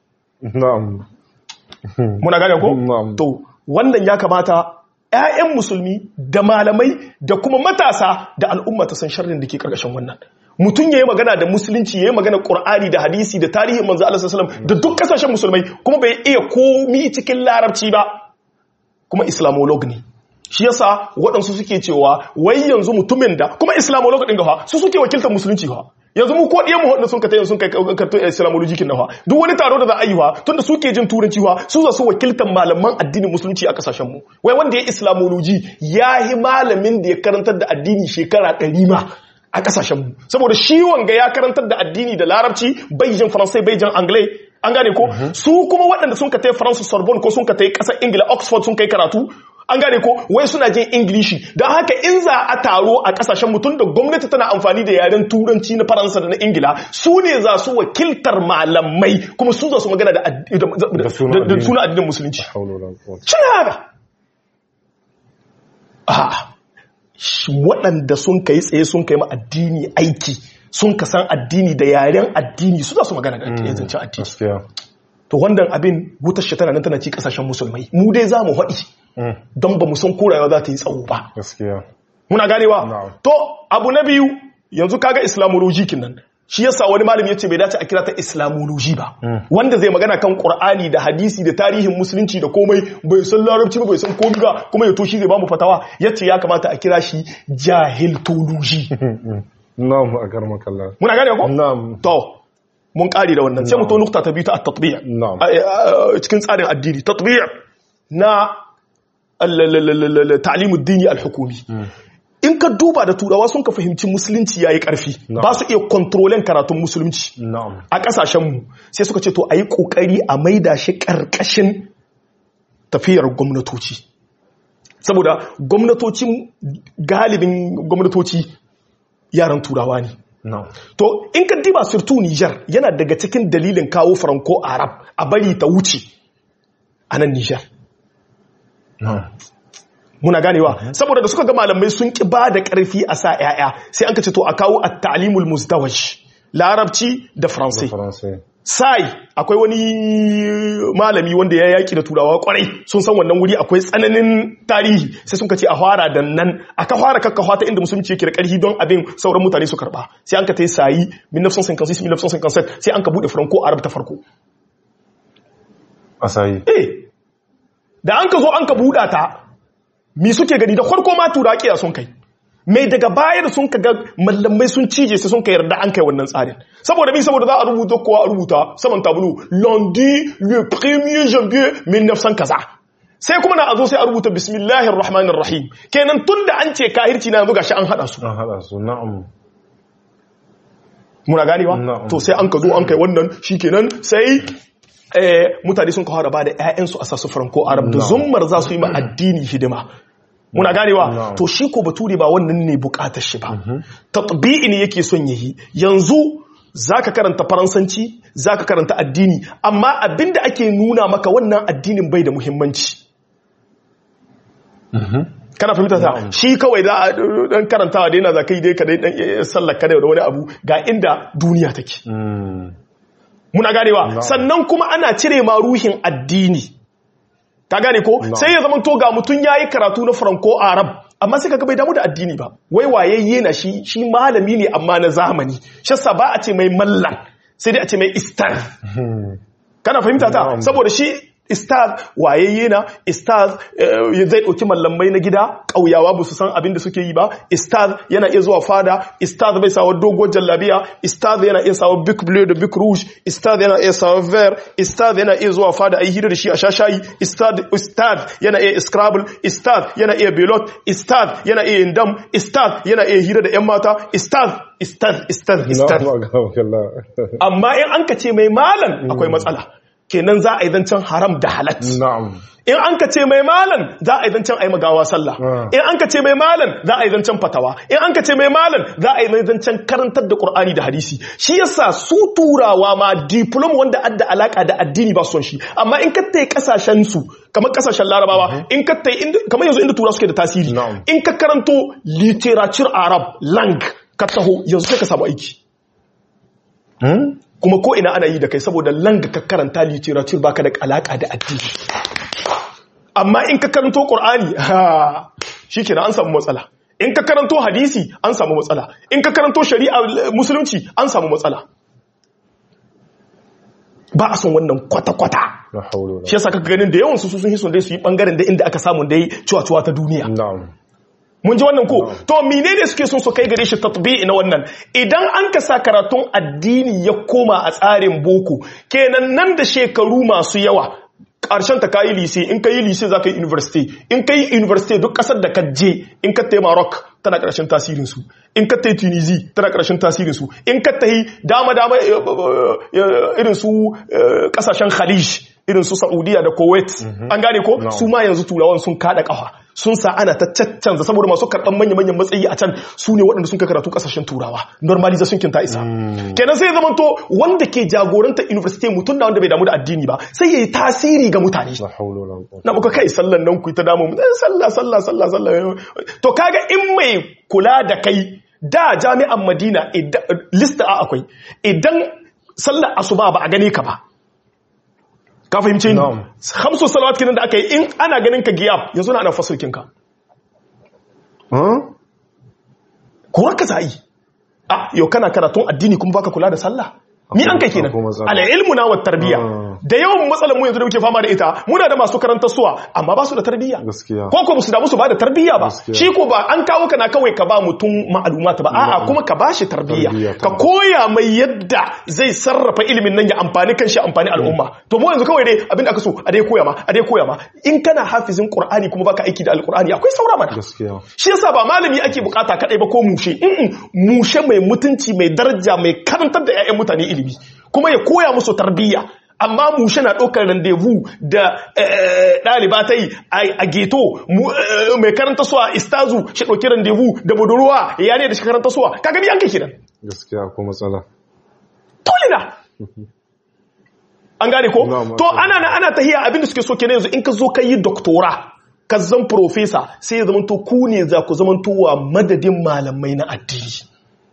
na'am muna gane ko Na'am. to wannan ya kamata ƴaƴan musulmi da malamai da kuma matasa da al'umma ta san sharrin da ke karkashin wannan mutum yayi magana da musulunci yayi magana qur'ani da hadisi da tarihin manzo Allah sallallahu alaihi wasallam da duk kasashen musulmai kuma bai iya komi cikin larabci ba kuma islamolog ne shi yasa waɗansu suke cewa wai yanzu mutumin da kuma islamolog ɗin gafa su suke wakiltar musulunci fa yanzu mu ko ɗiyan mu waɗanda sun ka tayin sun kai karto islamology kin nafa duk wani taro da za a yi wa tunda suke jin turanci wa su za su wakiltar malaman addinin musulunci a kasashen mu wai wanda ya islamology ya yi malamin da ya karantar da addini shekara ɗari ma a kasashen mu saboda shi wanga ya karantar da addini da larabci bai jin faransai bai jin anglais an gane ko su kuma waɗanda sun ka tai faransa sorbonne ko sun ka tai ƙasar ingila oxford sun kai karatu an gane ko wai suna jin ingilishi don haka in za a taro a kasashen mutum da gwamnati tana amfani da yaren turanci na faransa da na ingila su ne za su wakiltar malamai kuma su za su magana da ad- da- da- sunan da- da addini. suna addinin musulunci haula wala quwwata suna haka a waɗanda sun kai tsaye sun kai ma addini aiki sun ka san addini da yaren addini su za su magana da addini zancen addini gaskiya to wannan abin wutar shi tana nan tana ci kasashen musulmai mu dai za mu haɗi Mm, don ba mu san korayewa za ta yi tsawo ba gaskiya muna ganewa Na'am. to abu na biyu yanzu kaga islamology kinan shi yasa wani malami yace bai dace a kira ta islamology ba wanda zai magana kan qur'ani da hadisi da tarihin musulunci da komai bai san larabci ba bai san komai ba kuma ya to shi zai ba mu fatawa yace ya kamata a kira shi jahiltology na'am a karma kalla muna ganewa ko na'am to mun kare da wannan sai mu to nukta ta biyu ta at-tatbiq Na'am. A- a- cikin tsarin addini tatbiq na ta'limud dini al-hukumi in ka duba da turawa sun ka fahimci musulunci yayi karfi ba su iya kontrolen karatun musulunci na'am a kasashen mu sai suka ce to ayi kokari a maida shi karkashin tafiyar gwamnatoci saboda gwamnatocin galibin gwamnatoci yaran turawa ne na'am To, in ka diba surtu Nijar yana daga cikin dalilin kawo Franco Arab a bari ta wuce a nan Nijar. na'am muna ganewa saboda da suka ga malamai sun ki ba da karfi a sa yaya sai an ka ce to a kawo at-ta'limul muzdawaj larabci da faransai faransai sai akwai wani malami wanda ya yaki da turawa kwarai sun san wannan wuri akwai tsananin tarihi sai sun ce a fara da nan aka fara kakkawa ta inda musulunci yake da karfi don abin sauran mutane su karba sai an ka ta yi sayi 1956 1957 sai an ka bude franco arab ta farko asayi eh da an ka zo an ka buɗa ta mi suke gani da farko ma turaƙiya sun kai mai daga baya da sun kaga mallamai sun cije sai sun ka yarda an kai wannan tsarin saboda mi saboda za a rubuta kowa a rubuta saman tabulu lundi le premier janvier 1900 kaza sai kuma na a zo sai a rubuta bismillahir rahmanir rahim kenan tunda an ce kahirci na yanzu gashi an hada su an hada su na'am muna ganewa Na'am. to sai an ka zo an kai wannan shikenan sai eh, mutane sun kawo da ba da 'ya'yansu a sasu franco arab da Na'am. zummar za su yi ma addini hidima muna ganewa Na'am. to shi ko bature ba wannan ne bukatar shi ba tatbi'i ne yake son yayi yanzu zaka karanta faransanci zaka karanta addini amma abinda ake nuna maka wannan addinin bai da muhimmanci kana fahimta ta Na'am. shi kawai za a dan karantawa da yana za kai dai ka dai dan eh, sallar ka da wani abu ga inda duniya take Mm. muna ganewa Na'am. sannan kuma ana cire ma ruhin addini ka gane ko Na'am. sai ya zama to ga mutum yayi karatu na franco arab amma sai kaga bai damu da addini ba wai wayayye na shi shi malami ne amma na zamani shi yasa ba a ce mai mallan sai dai a ce mai istar Hmm. kana fahimta ta Na'am. saboda shi istaz wayayye na istaz eh, zai ɗauki mallamai na gida ƙauyawa ba su san abin da suke yi ba istaz yana iya zuwa fada istaz bai sawa dogon jallabiya istaz yana iya sawa big blue da big rouge istaz yana iya sawa ver istaz yana iya zuwa fada a yi hira da shi a shashayi istaz istaz yana iya scrabble istaz yana iya belot istaz yana iya indam istaz yana iya hira da yan mata istaz istaz istaz istaz Na'am, agawakallah. amma in an ka ce mai malam akwai matsala kenan za a yi zancen haram da halat Na'am. in an ka ce mai malam za a yi zancen a yi magawa sallah Ah. in an ka ce mai malam za a yi zancen fatawa in an ka ce mai malam za a yi zancen karantar da qur'ani da hadisi shi yasa su turawa ma diploma wanda adda alaka da addini ba su son shi amma in ka tai kasashen su kamar kasashen larabawa in ka tai inda kamar yanzu inda turawa suke da tasiri Na'am. in ka karanto literature arab lang ka taho yanzu sai ka samu aiki Hmm? kuma ko ina ana yi da kai saboda langa ka karanta literature baka da alaka da addini amma in ka karanto qur'ani ha shikenan an samu matsala in ka karanto hadisi an samu matsala in ka karanto shari'a eh, musulunci an samu matsala ba a son wannan kwata-kwata La hawla wala shi yasa kaka ganin da yawan su sun hison dai su yi bangaren da inda aka samu dai cuwa-cuwa ta duniya Na'am. mun ji wannan ko to menene suke son su kai gare shi tatbi'i na wannan idan an ka sa karatun addini ya koma a tsarin boko kenan nan da shekaru masu yawa ƙarshen ta kayi lise in ka yi lise za ka yi university in ka yi university duk ƙasar da ka je in ka tai Maroc tana ƙarshen tasirin su in ka tai Tunisia tana ƙarshen tasirin su in ka tai dama dama eh, eh, irin su eh, ƙasashen Khalij irin su Saudiya da Kuwait an gane ko No. su ma yanzu turawan sun kada kafa sun sa ana ta caccanza saboda masu karɓar manya-manyan matsayi a can su ne waɗanda sun ka karatu ƙasashen turawa normalization kin ta isa kenan sai zama to wanda ke jagoranta university mutum da wanda bai damu da addini ba sai ya yi tasiri ga mutane La hawla wala quwwata. na muka kai sallan nan ku yi ta damu mu, eh, sallah sallah sallah sallah to kaga in mai kula da kai da jami'an madina idan- lista a akwai idan sallar asuba ba a gane ka ba ka fahimce ni Na'am. hamsu salawat kinan da aka yi in ana ganin ka giyab yanzu na ana fasulkin ka Huh? kuwa ka za'i a yau kana karatun addini kuma baka kula da sallah ni an kai kenan Akwai matsala. al'ilmu na wa tarbiya Ah. da yawan matsalar mu yanzu da muke fama da ita muna da masu karantar suwa amma ba su da tarbiyya Gaskiya. ko ko su da musu ba da tarbiyya ba Gaskiya. shi ko ba an kawo kana kawai ka ba mutum ma'alumata ba a'a Na'am. kuma ka bashi tarbiyya Tarbiyya, ka tabbas. koya mai yadda zai sarrafa ilimin nan ya amfani kanshi amfani al'umma to mu yanzu kawai dai abin da aka so a dai koya ma a dai koya ma in kana hafizin qur'ani kuma baka aiki da alqur'ani akwai saura mana Gaskiya. shi yasa ba malami ake bukata kadai ba ko mushe Mm-mm. mushe mai mutunci mai daraja mai karantar da 'ya'yan mutane ilimi kuma ya koya musu tarbiyya amma mushe na ɗaukar randevu da eh, ɗaliba ta yi a geto mu- eh, mai karanta suwa istazu shi ɗauki randevu da budurwa ya ne da shi karanta suwa ka gani an kai kidan Gaskiya ko matsala. dole na an gane ko Na'am, to okay. ana na ana tahiya abinda suke so kenan yanzu in ka zo ka yi doktora ka zan profesa sai ya zamanto ku ne za ku zamantowa madadin malamai na addini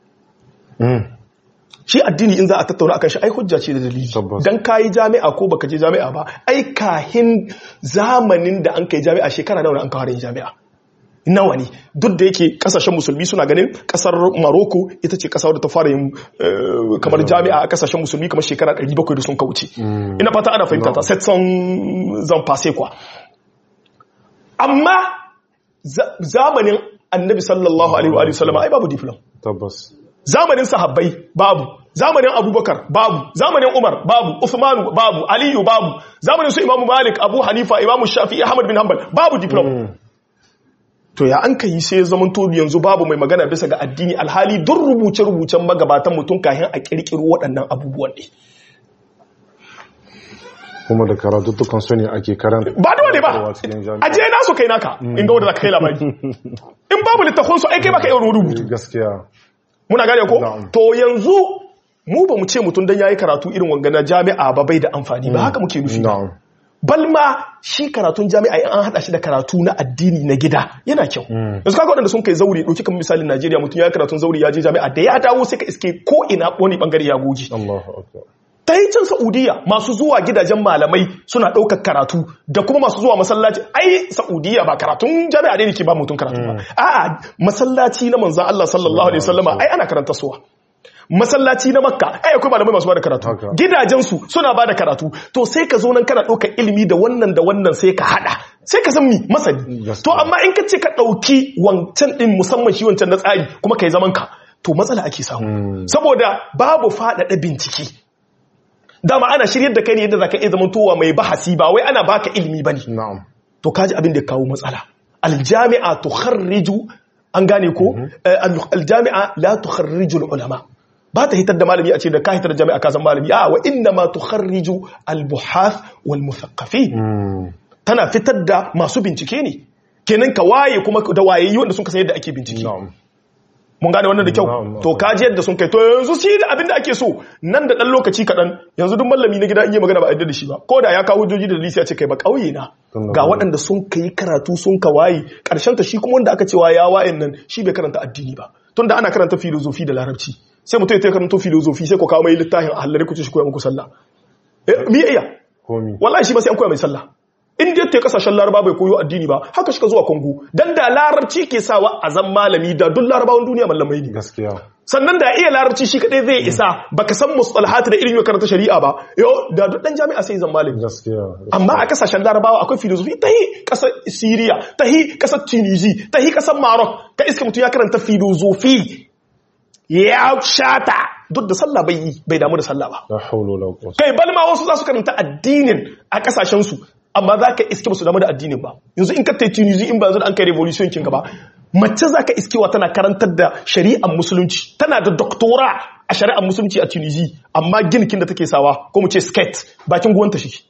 shi addini in za a tattauna akan shi ai hujja ce da dalili Tabbas. dan kayi jami'a ko baka je jami'a ba ai kahin zamanin da an kai jami'a shekara nawa ne an kawo yin jami'a nawa ne duk da yake kasashen musulmi suna ganin kasar Morocco ita ce kasar da ta fara yin eh, kamar jami'a a kasashen musulmi kamar shekara 700 da sun kauce ina fata ana fahimta ta set son zan fase kwa amma za- zamanin annabi sallallahu alaihi wa sallam ai babu diploma tabbas zamanin sahabbai babu zamanin abubakar babu zamanin umar babu usmanu babu aliyu babu zamanin su imamu malik abu hanifa imamu shafi'i ahmad bin hanbal babu diploma to ya an kai sai zaman to yanzu babu mai magana bisa ga addini alhali duk rubuce-rubucen magabatan mutum kahin a kirkiro waɗannan abubuwan ne kuma da karatuttukan su ne ake karanta ba dole ba Kowa cikin jami'a. aje nasu kai naka in ga wanda za ka kai labari in babu littafin su ai kai baka iya rubutu gaskiya muna gane ko Na'am. to yanzu mu ba mu ce mutum dan yayi karatu irin wanga na jami'a ba bai da amfani ba haka muke nufi na'am balma shi karatun jami'a in an hada shi da karatu na addini na gida yana kyau yanzu kaga waɗanda sun kai zauri ɗauki kamar misalin Najeriya mutum ya yi karatun zauri ya je jami'a da ya dawo sai ka iske ko ina wani bangare ya goge Allahu akbar ta yi can Saudiya masu zuwa gidajen malamai suna ɗaukar karatu da kuma masu zuwa masallaci ai Saudiya ba karatun jami'a ne ke ba mutum karatu ba a'a masallaci na manzan Allah sallallahu alaihi wasallama ai ana karanta suwa masallaci na makka ai akwai malamai masu bada karatu Haka. gidajensu suna bada karatu to sai ka zo nan kana ɗaukar ilimi da wannan da wannan sai ka haɗa sai ka san mi masani Gaskiya. to amma in ka ce ka ɗauki wancan ɗin musamman shi wancan na tsari kuma ka yi zaman ka to matsala ake samu saboda babu faɗaɗa bincike dama ana shiryar da kai ne yadda zaka iya zamantowa mai bahasi ba wai ana baka ilimi bane na'am to kaji abin da ya kawo matsala aljami'a tukharriju an gane ko Eh, al- aljami'a la tukharriju ulama ba ta hitar da malami a ce da ka hitar da jami'a ka san malami a wa inna ma tukharriju albuhath wal muthaqqafin Mm. tana fitar da masu bincike ne kenan ka waye kuma da wayayi wanda sun san yadda ake bincike na'am mun gane wannan da kyau Na'am, to kaji yadda sun kai to yanzu shi da abin da ake so nan da dan lokaci kaɗan yanzu duk mallami na gida in yi magana ba a yadda da shi ba ko da ya kawo hujjoji da dalili sai a ce kai ba ƙauye na Tunda ga ba- waɗanda sun kai karatu sun ka waye ƙarshen ta shi kuma wanda aka cewa ya wayen nan shi bai karanta addini ba tunda ana karanta filozofi da larabci sai mutum ya ta karanta filozofi sai ku kawo mai littafin a hallare ku ce shi koya muku sallah eh me iya komi wallahi shi ba sai an koya mai sallah in dai ta kasashen laraba bai koyo addini ba haka shi ka zuwa kongo dan da larabci ke sawa a zan malami da duk larabawan duniya mallamai ne gaskiya sannan da iya larabci shi kadai zai isa baka san mustalahat da irin yau karanta shari'a ba yo da duk dan jami'a sai zan malami gaskiya amma a kasashen larabawa akwai filosofi ta yi kasar syria ta yi kasar tunisi ta yi kasar maroc ka iska mutum ya karanta filosofi ya shata duk da sallah bai yi bai damu da sallah ba la hawla wala quwwata kai balma wasu za su karanta addinin a kasashensu amma za ka iske basu damu da addinin ba yanzu in ka tai tunisi in ba yanzu da an kai revolution kin gaba mace za ka iskewa tana karantar da shari'ar musulunci tana da doktora a shari'ar musulunci a tunisi amma ginikin da take sawa ko mu ce skate bakin guwanta shi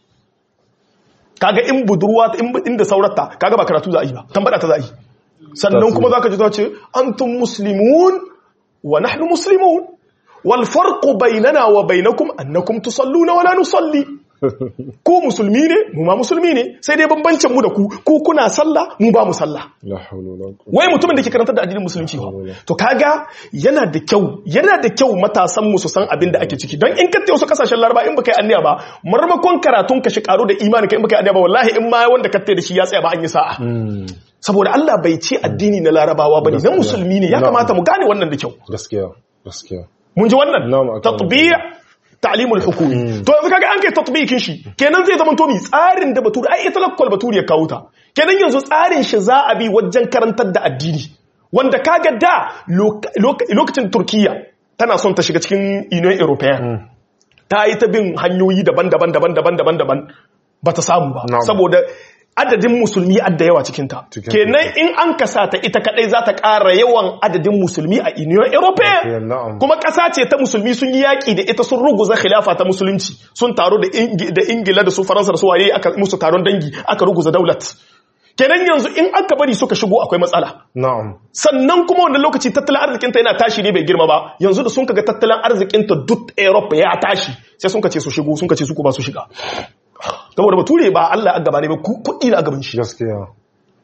kaga in budurwa in inda saurata kaga ba karatu za a yi ba tambada ta za a yi sannan kuma za ka ji ta ce antum muslimun wa nahnu muslimun wal farqu bainana wa bainakum annakum tusalluna wa la nusalli ku musulmi ne mu ma musulmi ne sai dai bambancin mu da ku ku kuna sallah mu ba mu sallah la hawla wala quwwata wai mutumin da ke karantar da addinin musulunci ba to kaga yana da kyau yana da kyau matasan mu su san abin da ake ciki don in ka tayi wasu kasashen laraba in baka yi anniya ba marmakon karatun ka shi karo da imani ka in baka yi anniya ba wallahi in ma wanda ka tayi da shi ya tsaya ba an yi sa'a saboda Allah bai ce addini na larabawa bane na musulmi ne ya kamata mu gane wannan da kyau gaskiya gaskiya mun ji wannan Na'am, akan tatbi'a ta'limul hukumi to yanzu kaga an kai tatbiqin shi kenan zai zama to mi tsarin da baturi ai ita lakkol baturi ya kawo ta kenan yanzu tsarin shi za a bi wajen karantar da addini wanda kaga da loka- loka- lokacin turkiya tana son ta shiga cikin union european ta yi ta bin hanyoyi daban-daban daban-daban daban-daban ba ta samu ba Na'am. saboda adadin musulmi adda yawa cikinta Cikin kenan in an kasa ta ita kadai za ta ƙara yawan adadin musulmi a union european European, na'am. kuma ƙasa ce ta musulmi sun yi yaƙi da ita sun ruguza khilafa ta musulunci sun taro da Ingi- da ingila da su faransa da su waye aka musu taron dangi aka ruguza daulat kenan yanzu in aka bari suka shigo akwai matsala na'am sannan kuma wannan lokaci tattalin arzikinta yana tashi ne bai girma ba yanzu da sun kaga tattalin arzikinta duk Europe ya tashi sai sun kace su shigo sun kace su ko ba su shiga saboda bature ba Allah a gaba ne ba ku- kuɗi na a gaban shi gaskiya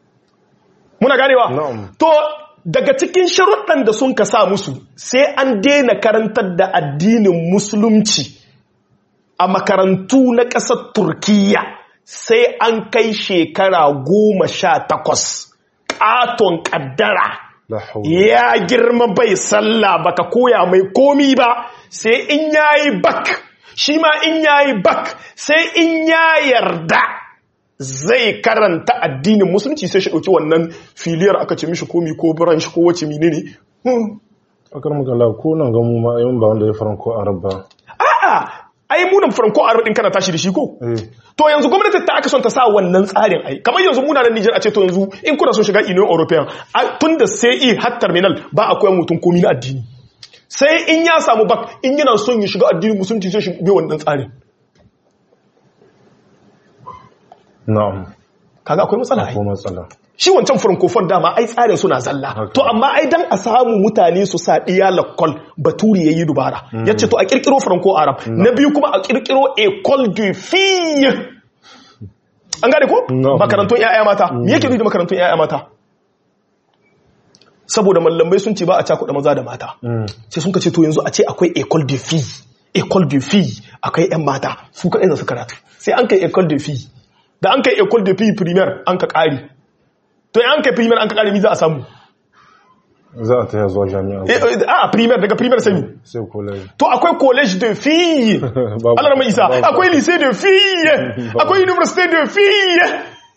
muna ganewa Na'am. to daga cikin sharuɗan da sun ka sa musu sai an daina karantar da addinin musulunci a makarantu na ƙasar turkiya sai an kai shekara goma sha takwas ƙaton ƙaddara la hawla ya girma bai sallah baka koya mai komi ba sai in yayi bak shi ma in yayi bak sai in ya yarda zai karanta addinin musulunci sai shi dauki wannan filiyar aka ce mishi komi ko branch ko wace menene Hmm. akar magana ko nan ga mu ma ayyun ba wanda ya faranko arab ba a'a ai munan franco a din kana tashi da shi ko eh to yanzu gwamnati ta aka son ta sa wannan tsarin ai kamar yanzu muna nan Niger a ce to yanzu in kuna son shiga Union European a- tun da sai i har terminal ba a koyan mutum komi na addini sai in ya samu bak in yana son ya shiga addinin musulunci sai shi bi wannan tsarin na'am kaga akwai matsala ai ko matsala shi wancan francophone dama ai tsarin suna zalla Haka. to amma ai dan a samu mutane su sa diya lakkol baturi yayi dubara yace to a kirkiro franco arab na biyu kuma a kirkiro école de filles an gane ko No. makarantun yaya mata me yake nufi da makarantun yaya mata saboda mallamai sun ce ba a cakuɗa maza da mata Mm. sai sun ka ce to yanzu a ce akwai école de filles école de filles akwai yan mata su kaɗai za su karatu sai an kai école de filles da an kai école de filles primaire an ka ƙari to an kai primaire an ka ƙari mi za a samu za a ta zuwa jami'a Eh, eh, a primaire daga primaire sai mi sai college to akwai college de filles Babu. Allah mai isa Babu. akwai lycée de filles akwai université de filles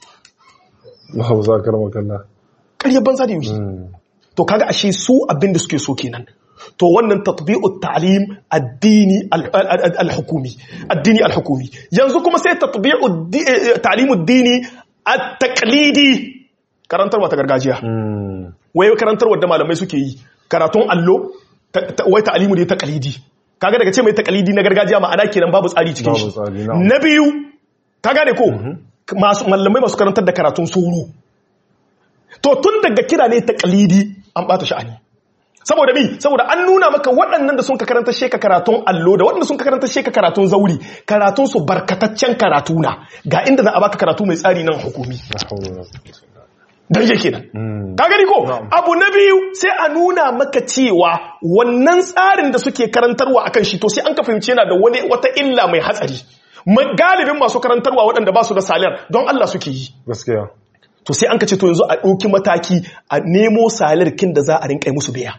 ba za ka rama kalla ƙaryar banza da yaushe Mm. to kaga ashe su abin da suke so kenan to wannan tatbi'ut ta'lim addini al- al- al-hukumi addini al-hukumi yanzu kuma sai tatbi'ut di- eh, ta'lim ad-dini at-taqlidi karantarwa ta gargajiya Mm. wai karantarwa da malamai suke yi karatun allo ta- ta- wai ta'limu ne taqlidi kaga daga ce mai taqlidi na gargajiya ma'ana kenan babu tsari cikin Babu shi tsari, na'am. na biyu ka gane ko masu malamai masu karantar da karatun soro to tun daga kira ne taqlidi an bata sha'ani saboda bi saboda an nuna maka waɗannan da sun ka karanta sheka karatun allo da waɗanda sun ka karanta sheka karatun zauri karatun su barkataccen karatu na ga inda za a baka karatu mai tsari nan hukumi la hawla wala quwwata illa billah. dan yake nan Mm. ka gani ko Na'am. abu na biyu sai a nuna maka cewa wannan tsarin da suke karantarwa akan shi to sai an ka fahimci yana da wani wata illa mai hatsari Ma- galibin masu karantarwa waɗanda ba su da salar don Allah suke yi gaskiya to sai an ka ce to yanzu a ɗauki mataki a nemo salar kin da za a rinka yi musu biya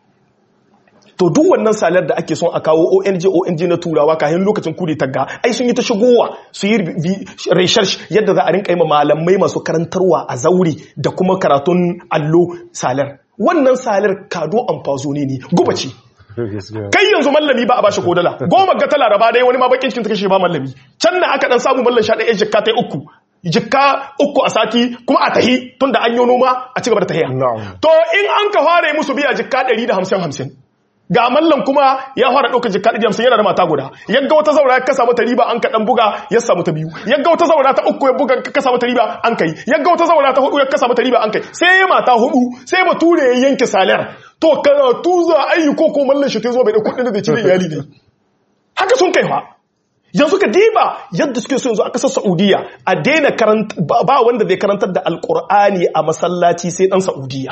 to duk wannan salar da ake son a kawo ONG ONG na turawa kayan lokacin kudi tagga ai sun yi ta shigowa su yi bi- research yadda za a rinka yi ma malamai masu karantarwa a zauri da kuma karatun allo salar wannan salar kado amfazo ne ne guba ce gaskiya kai yanzu mallami ba a bashi ko dala goma ga ta laraba dai wani ma bakin cikin ta kashe ba mallami can na aka dan samu mallan sha ɗaya jikka ta uku jikka uku a sati kuma a tahi tunda an yi noma a ci gaba da tahiya Na'am. to in an ka fara musu biya jikka ɗari da hamsin hamsin ga mallan kuma ya fara ɗaukar jikka ɗari da hamsin yana da mata guda yagga wata zaura ya kasa mata riba an ka ɗan buga ya samu ta biyu yagga wata zaura ta uku ya buga ka kasa mata riba an kai yagga wata zaura ta hudu ya kasa mata riba an kai sai ya mata hudu sai bature ya yanke salar to karatu za a yi ko ko mallan shi ta zo bai da kuɗin da zai ci da iyali ne haka sun kai fa yanzu ka diba yadda suke so yanzu a ƙasar Saudiya a daina karanta ba ba wanda zai karantar da alƙur'ani a masallaci sai ɗan Saudiya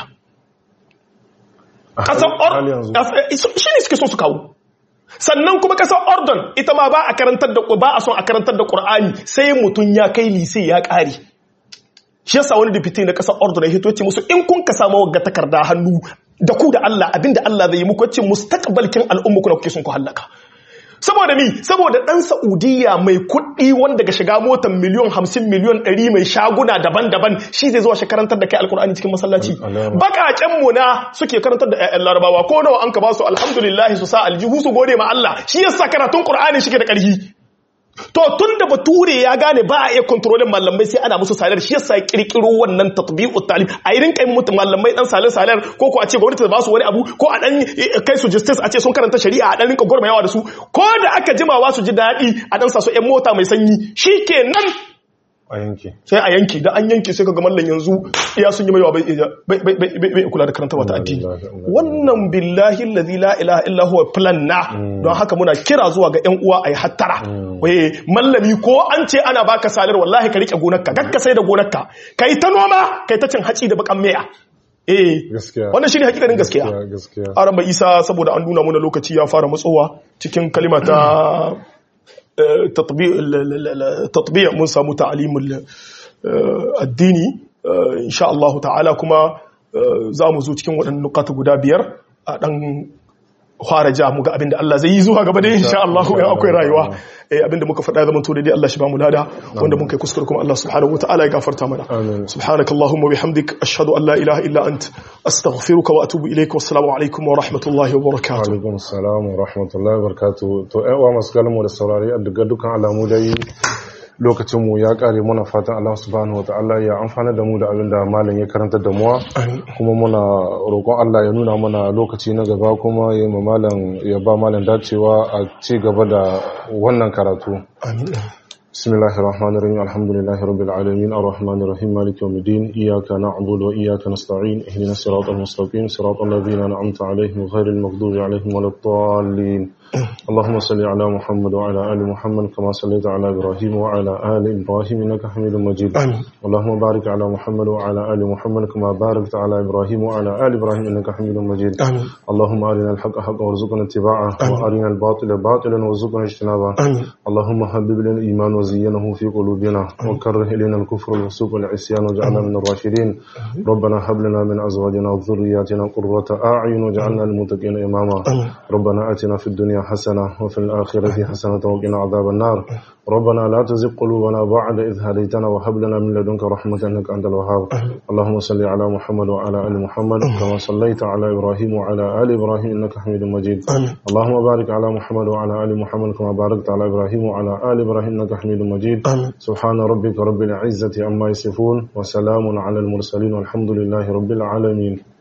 ƙasar hal yanzu shi ne suke so su kawo sannan kuma ƙasar Ordon ita ma ba a karantar da ba a son a karantar da ƙur'ani sai mutum ya kai lise ya ƙare shi yasa wani dipiti na ƙasar Ordon ya hito ya ce musu in kun ka samu wagga takarda hannu da ku da Allah abinda Allah zai yi muku yace mustaqbalkin al'umma ku da kuke son ku hallaka saboda mi saboda dan Saudiya mai kuɗi wanda ga shiga motar miliyon 50 miliyon 100 mai shaguna daban-daban shi zai zuwa shi karantar da kai alkur'ani cikin masallaci Alama. bakaken mu na suke karantar da ƴaƴan larabawa ko nawa an ka ba su alhamdulillah su sa aljihu su gode ma Allah shi yasa karatun qur'ani shike da ƙarfi to tun da bature ya gane ba a iya kontrolin malamai sai ana musu salar shi yasa ya kirkiro wannan tatbiqut talim a irin kai mutu malamai dan salar salar ko ko a ce gwamnati ta ba su wani abu ko a dan eh, kai su justice a ce sun karanta shari'a a dan rinka gurmayawa da su ko da aka jimawa su ji daɗi a dan sa su ƴan mota mai sanyi shikenan a yanki sai a yanki da an yanki sai ka ga mallan yanzu iya sun yi mai bai bai bai bai bai kula da karanta wata addini wannan billahi allazi la ilaha illa huwa plan na don haka muna kira zuwa ga ƴan uwa ayi hattara waye mallami ko an ce ana baka salar wallahi ka rike gonarka gakka sai da gonarka kai ta noma kai ta cin haci da bakan meya eh gaskiya wannan shine hakikanin gaskiya gaskiya araba isa saboda an nuna mana lokaci ya fara matsowa cikin kalima ta eh, tatbi- l- l- l- tatbiya mun samu ta'alimul eh, addini eh, insha Allah ta'ala kuma eh, za mu zo cikin waɗannan nukata guda biyar a ɗan fara ja mu ga abin da Allah zai yi zuwa gaba da insha Allah in akwai rayuwa eh, abin da muka faɗa ya zama to daidai Allah shi ba mu lada wanda mun kai kuskure kuma Allah subhanahu wa ta'ala ya gafarta mana Amin. سبحانك اللهم وبحمدك أشهد أن لا إله إلا أنت أستغفرك وأتوب إليك والسلام عليكم ورحمة الله وبركاته alaikum salam wa rahmatullahi wa barakatuh to ƴan uwa masu kalmu da saurari a daga dukkan alamu dai lokacin mu ya kare muna fatan Allah subhanahu wataala ya amfana da mu da abin da malam ya karanta da mu kuma muna roƙon Allah ya nuna mana lokaci na gaba kuma ya ma malam ya ba malam dacewa a ci gaba da wannan karatu آمين بسم الله الرحمن الرحيم الحمد لله رب العالمين الرحمن الرحيم مالك يوم الدين إياك نعبد وإياك نستعين اهدنا الصراط المستقيم صراط الذين أنعمت عليهم غير المغضوب عليهم ولا الضالين اللهم صل على محمد وعلى آل محمد كما صليت على إبراهيم وعلى آل إبراهيم إنك حميد مجيد آمين اللهم بارك على محمد وعلى آل محمد كما باركت على إبراهيم وعلى آل إبراهيم إنك حميد مجيد آمين اللهم أرنا الحق حقا وارزقنا اتباعه وأرنا الباطل باطلا وارزقنا اجتنابه آمين اللهم حبب لنا الإيمان وزينه في قلوبنا وكره إلينا الكفر والفسوق والعصيان واجعلنا من الراشدين ربنا هب لنا من أزواجنا وذرياتنا قرة أعين واجعلنا للمتقين إماما آمين ربنا آتنا في الدنيا حسنة وفي الآخرة حسنة وقنا عذاب النار ربنا لا تزغ قلوبنا بعد إذ هديتنا وهب لنا من لدنك رحمة إنك أنت الوهاب اللهم صل على محمد وعلى آل محمد كما صليت على إبراهيم وعلى آل إبراهيم إنك حميد مجيد آمين اللهم بارك على محمد وعلى آل محمد كما باركت على إبراهيم وعلى آل إبراهيم إنك حميد مجيد آمين سبحان ربك رب العزة عما يصفون وسلام على المرسلين والحمد لله رب العالمين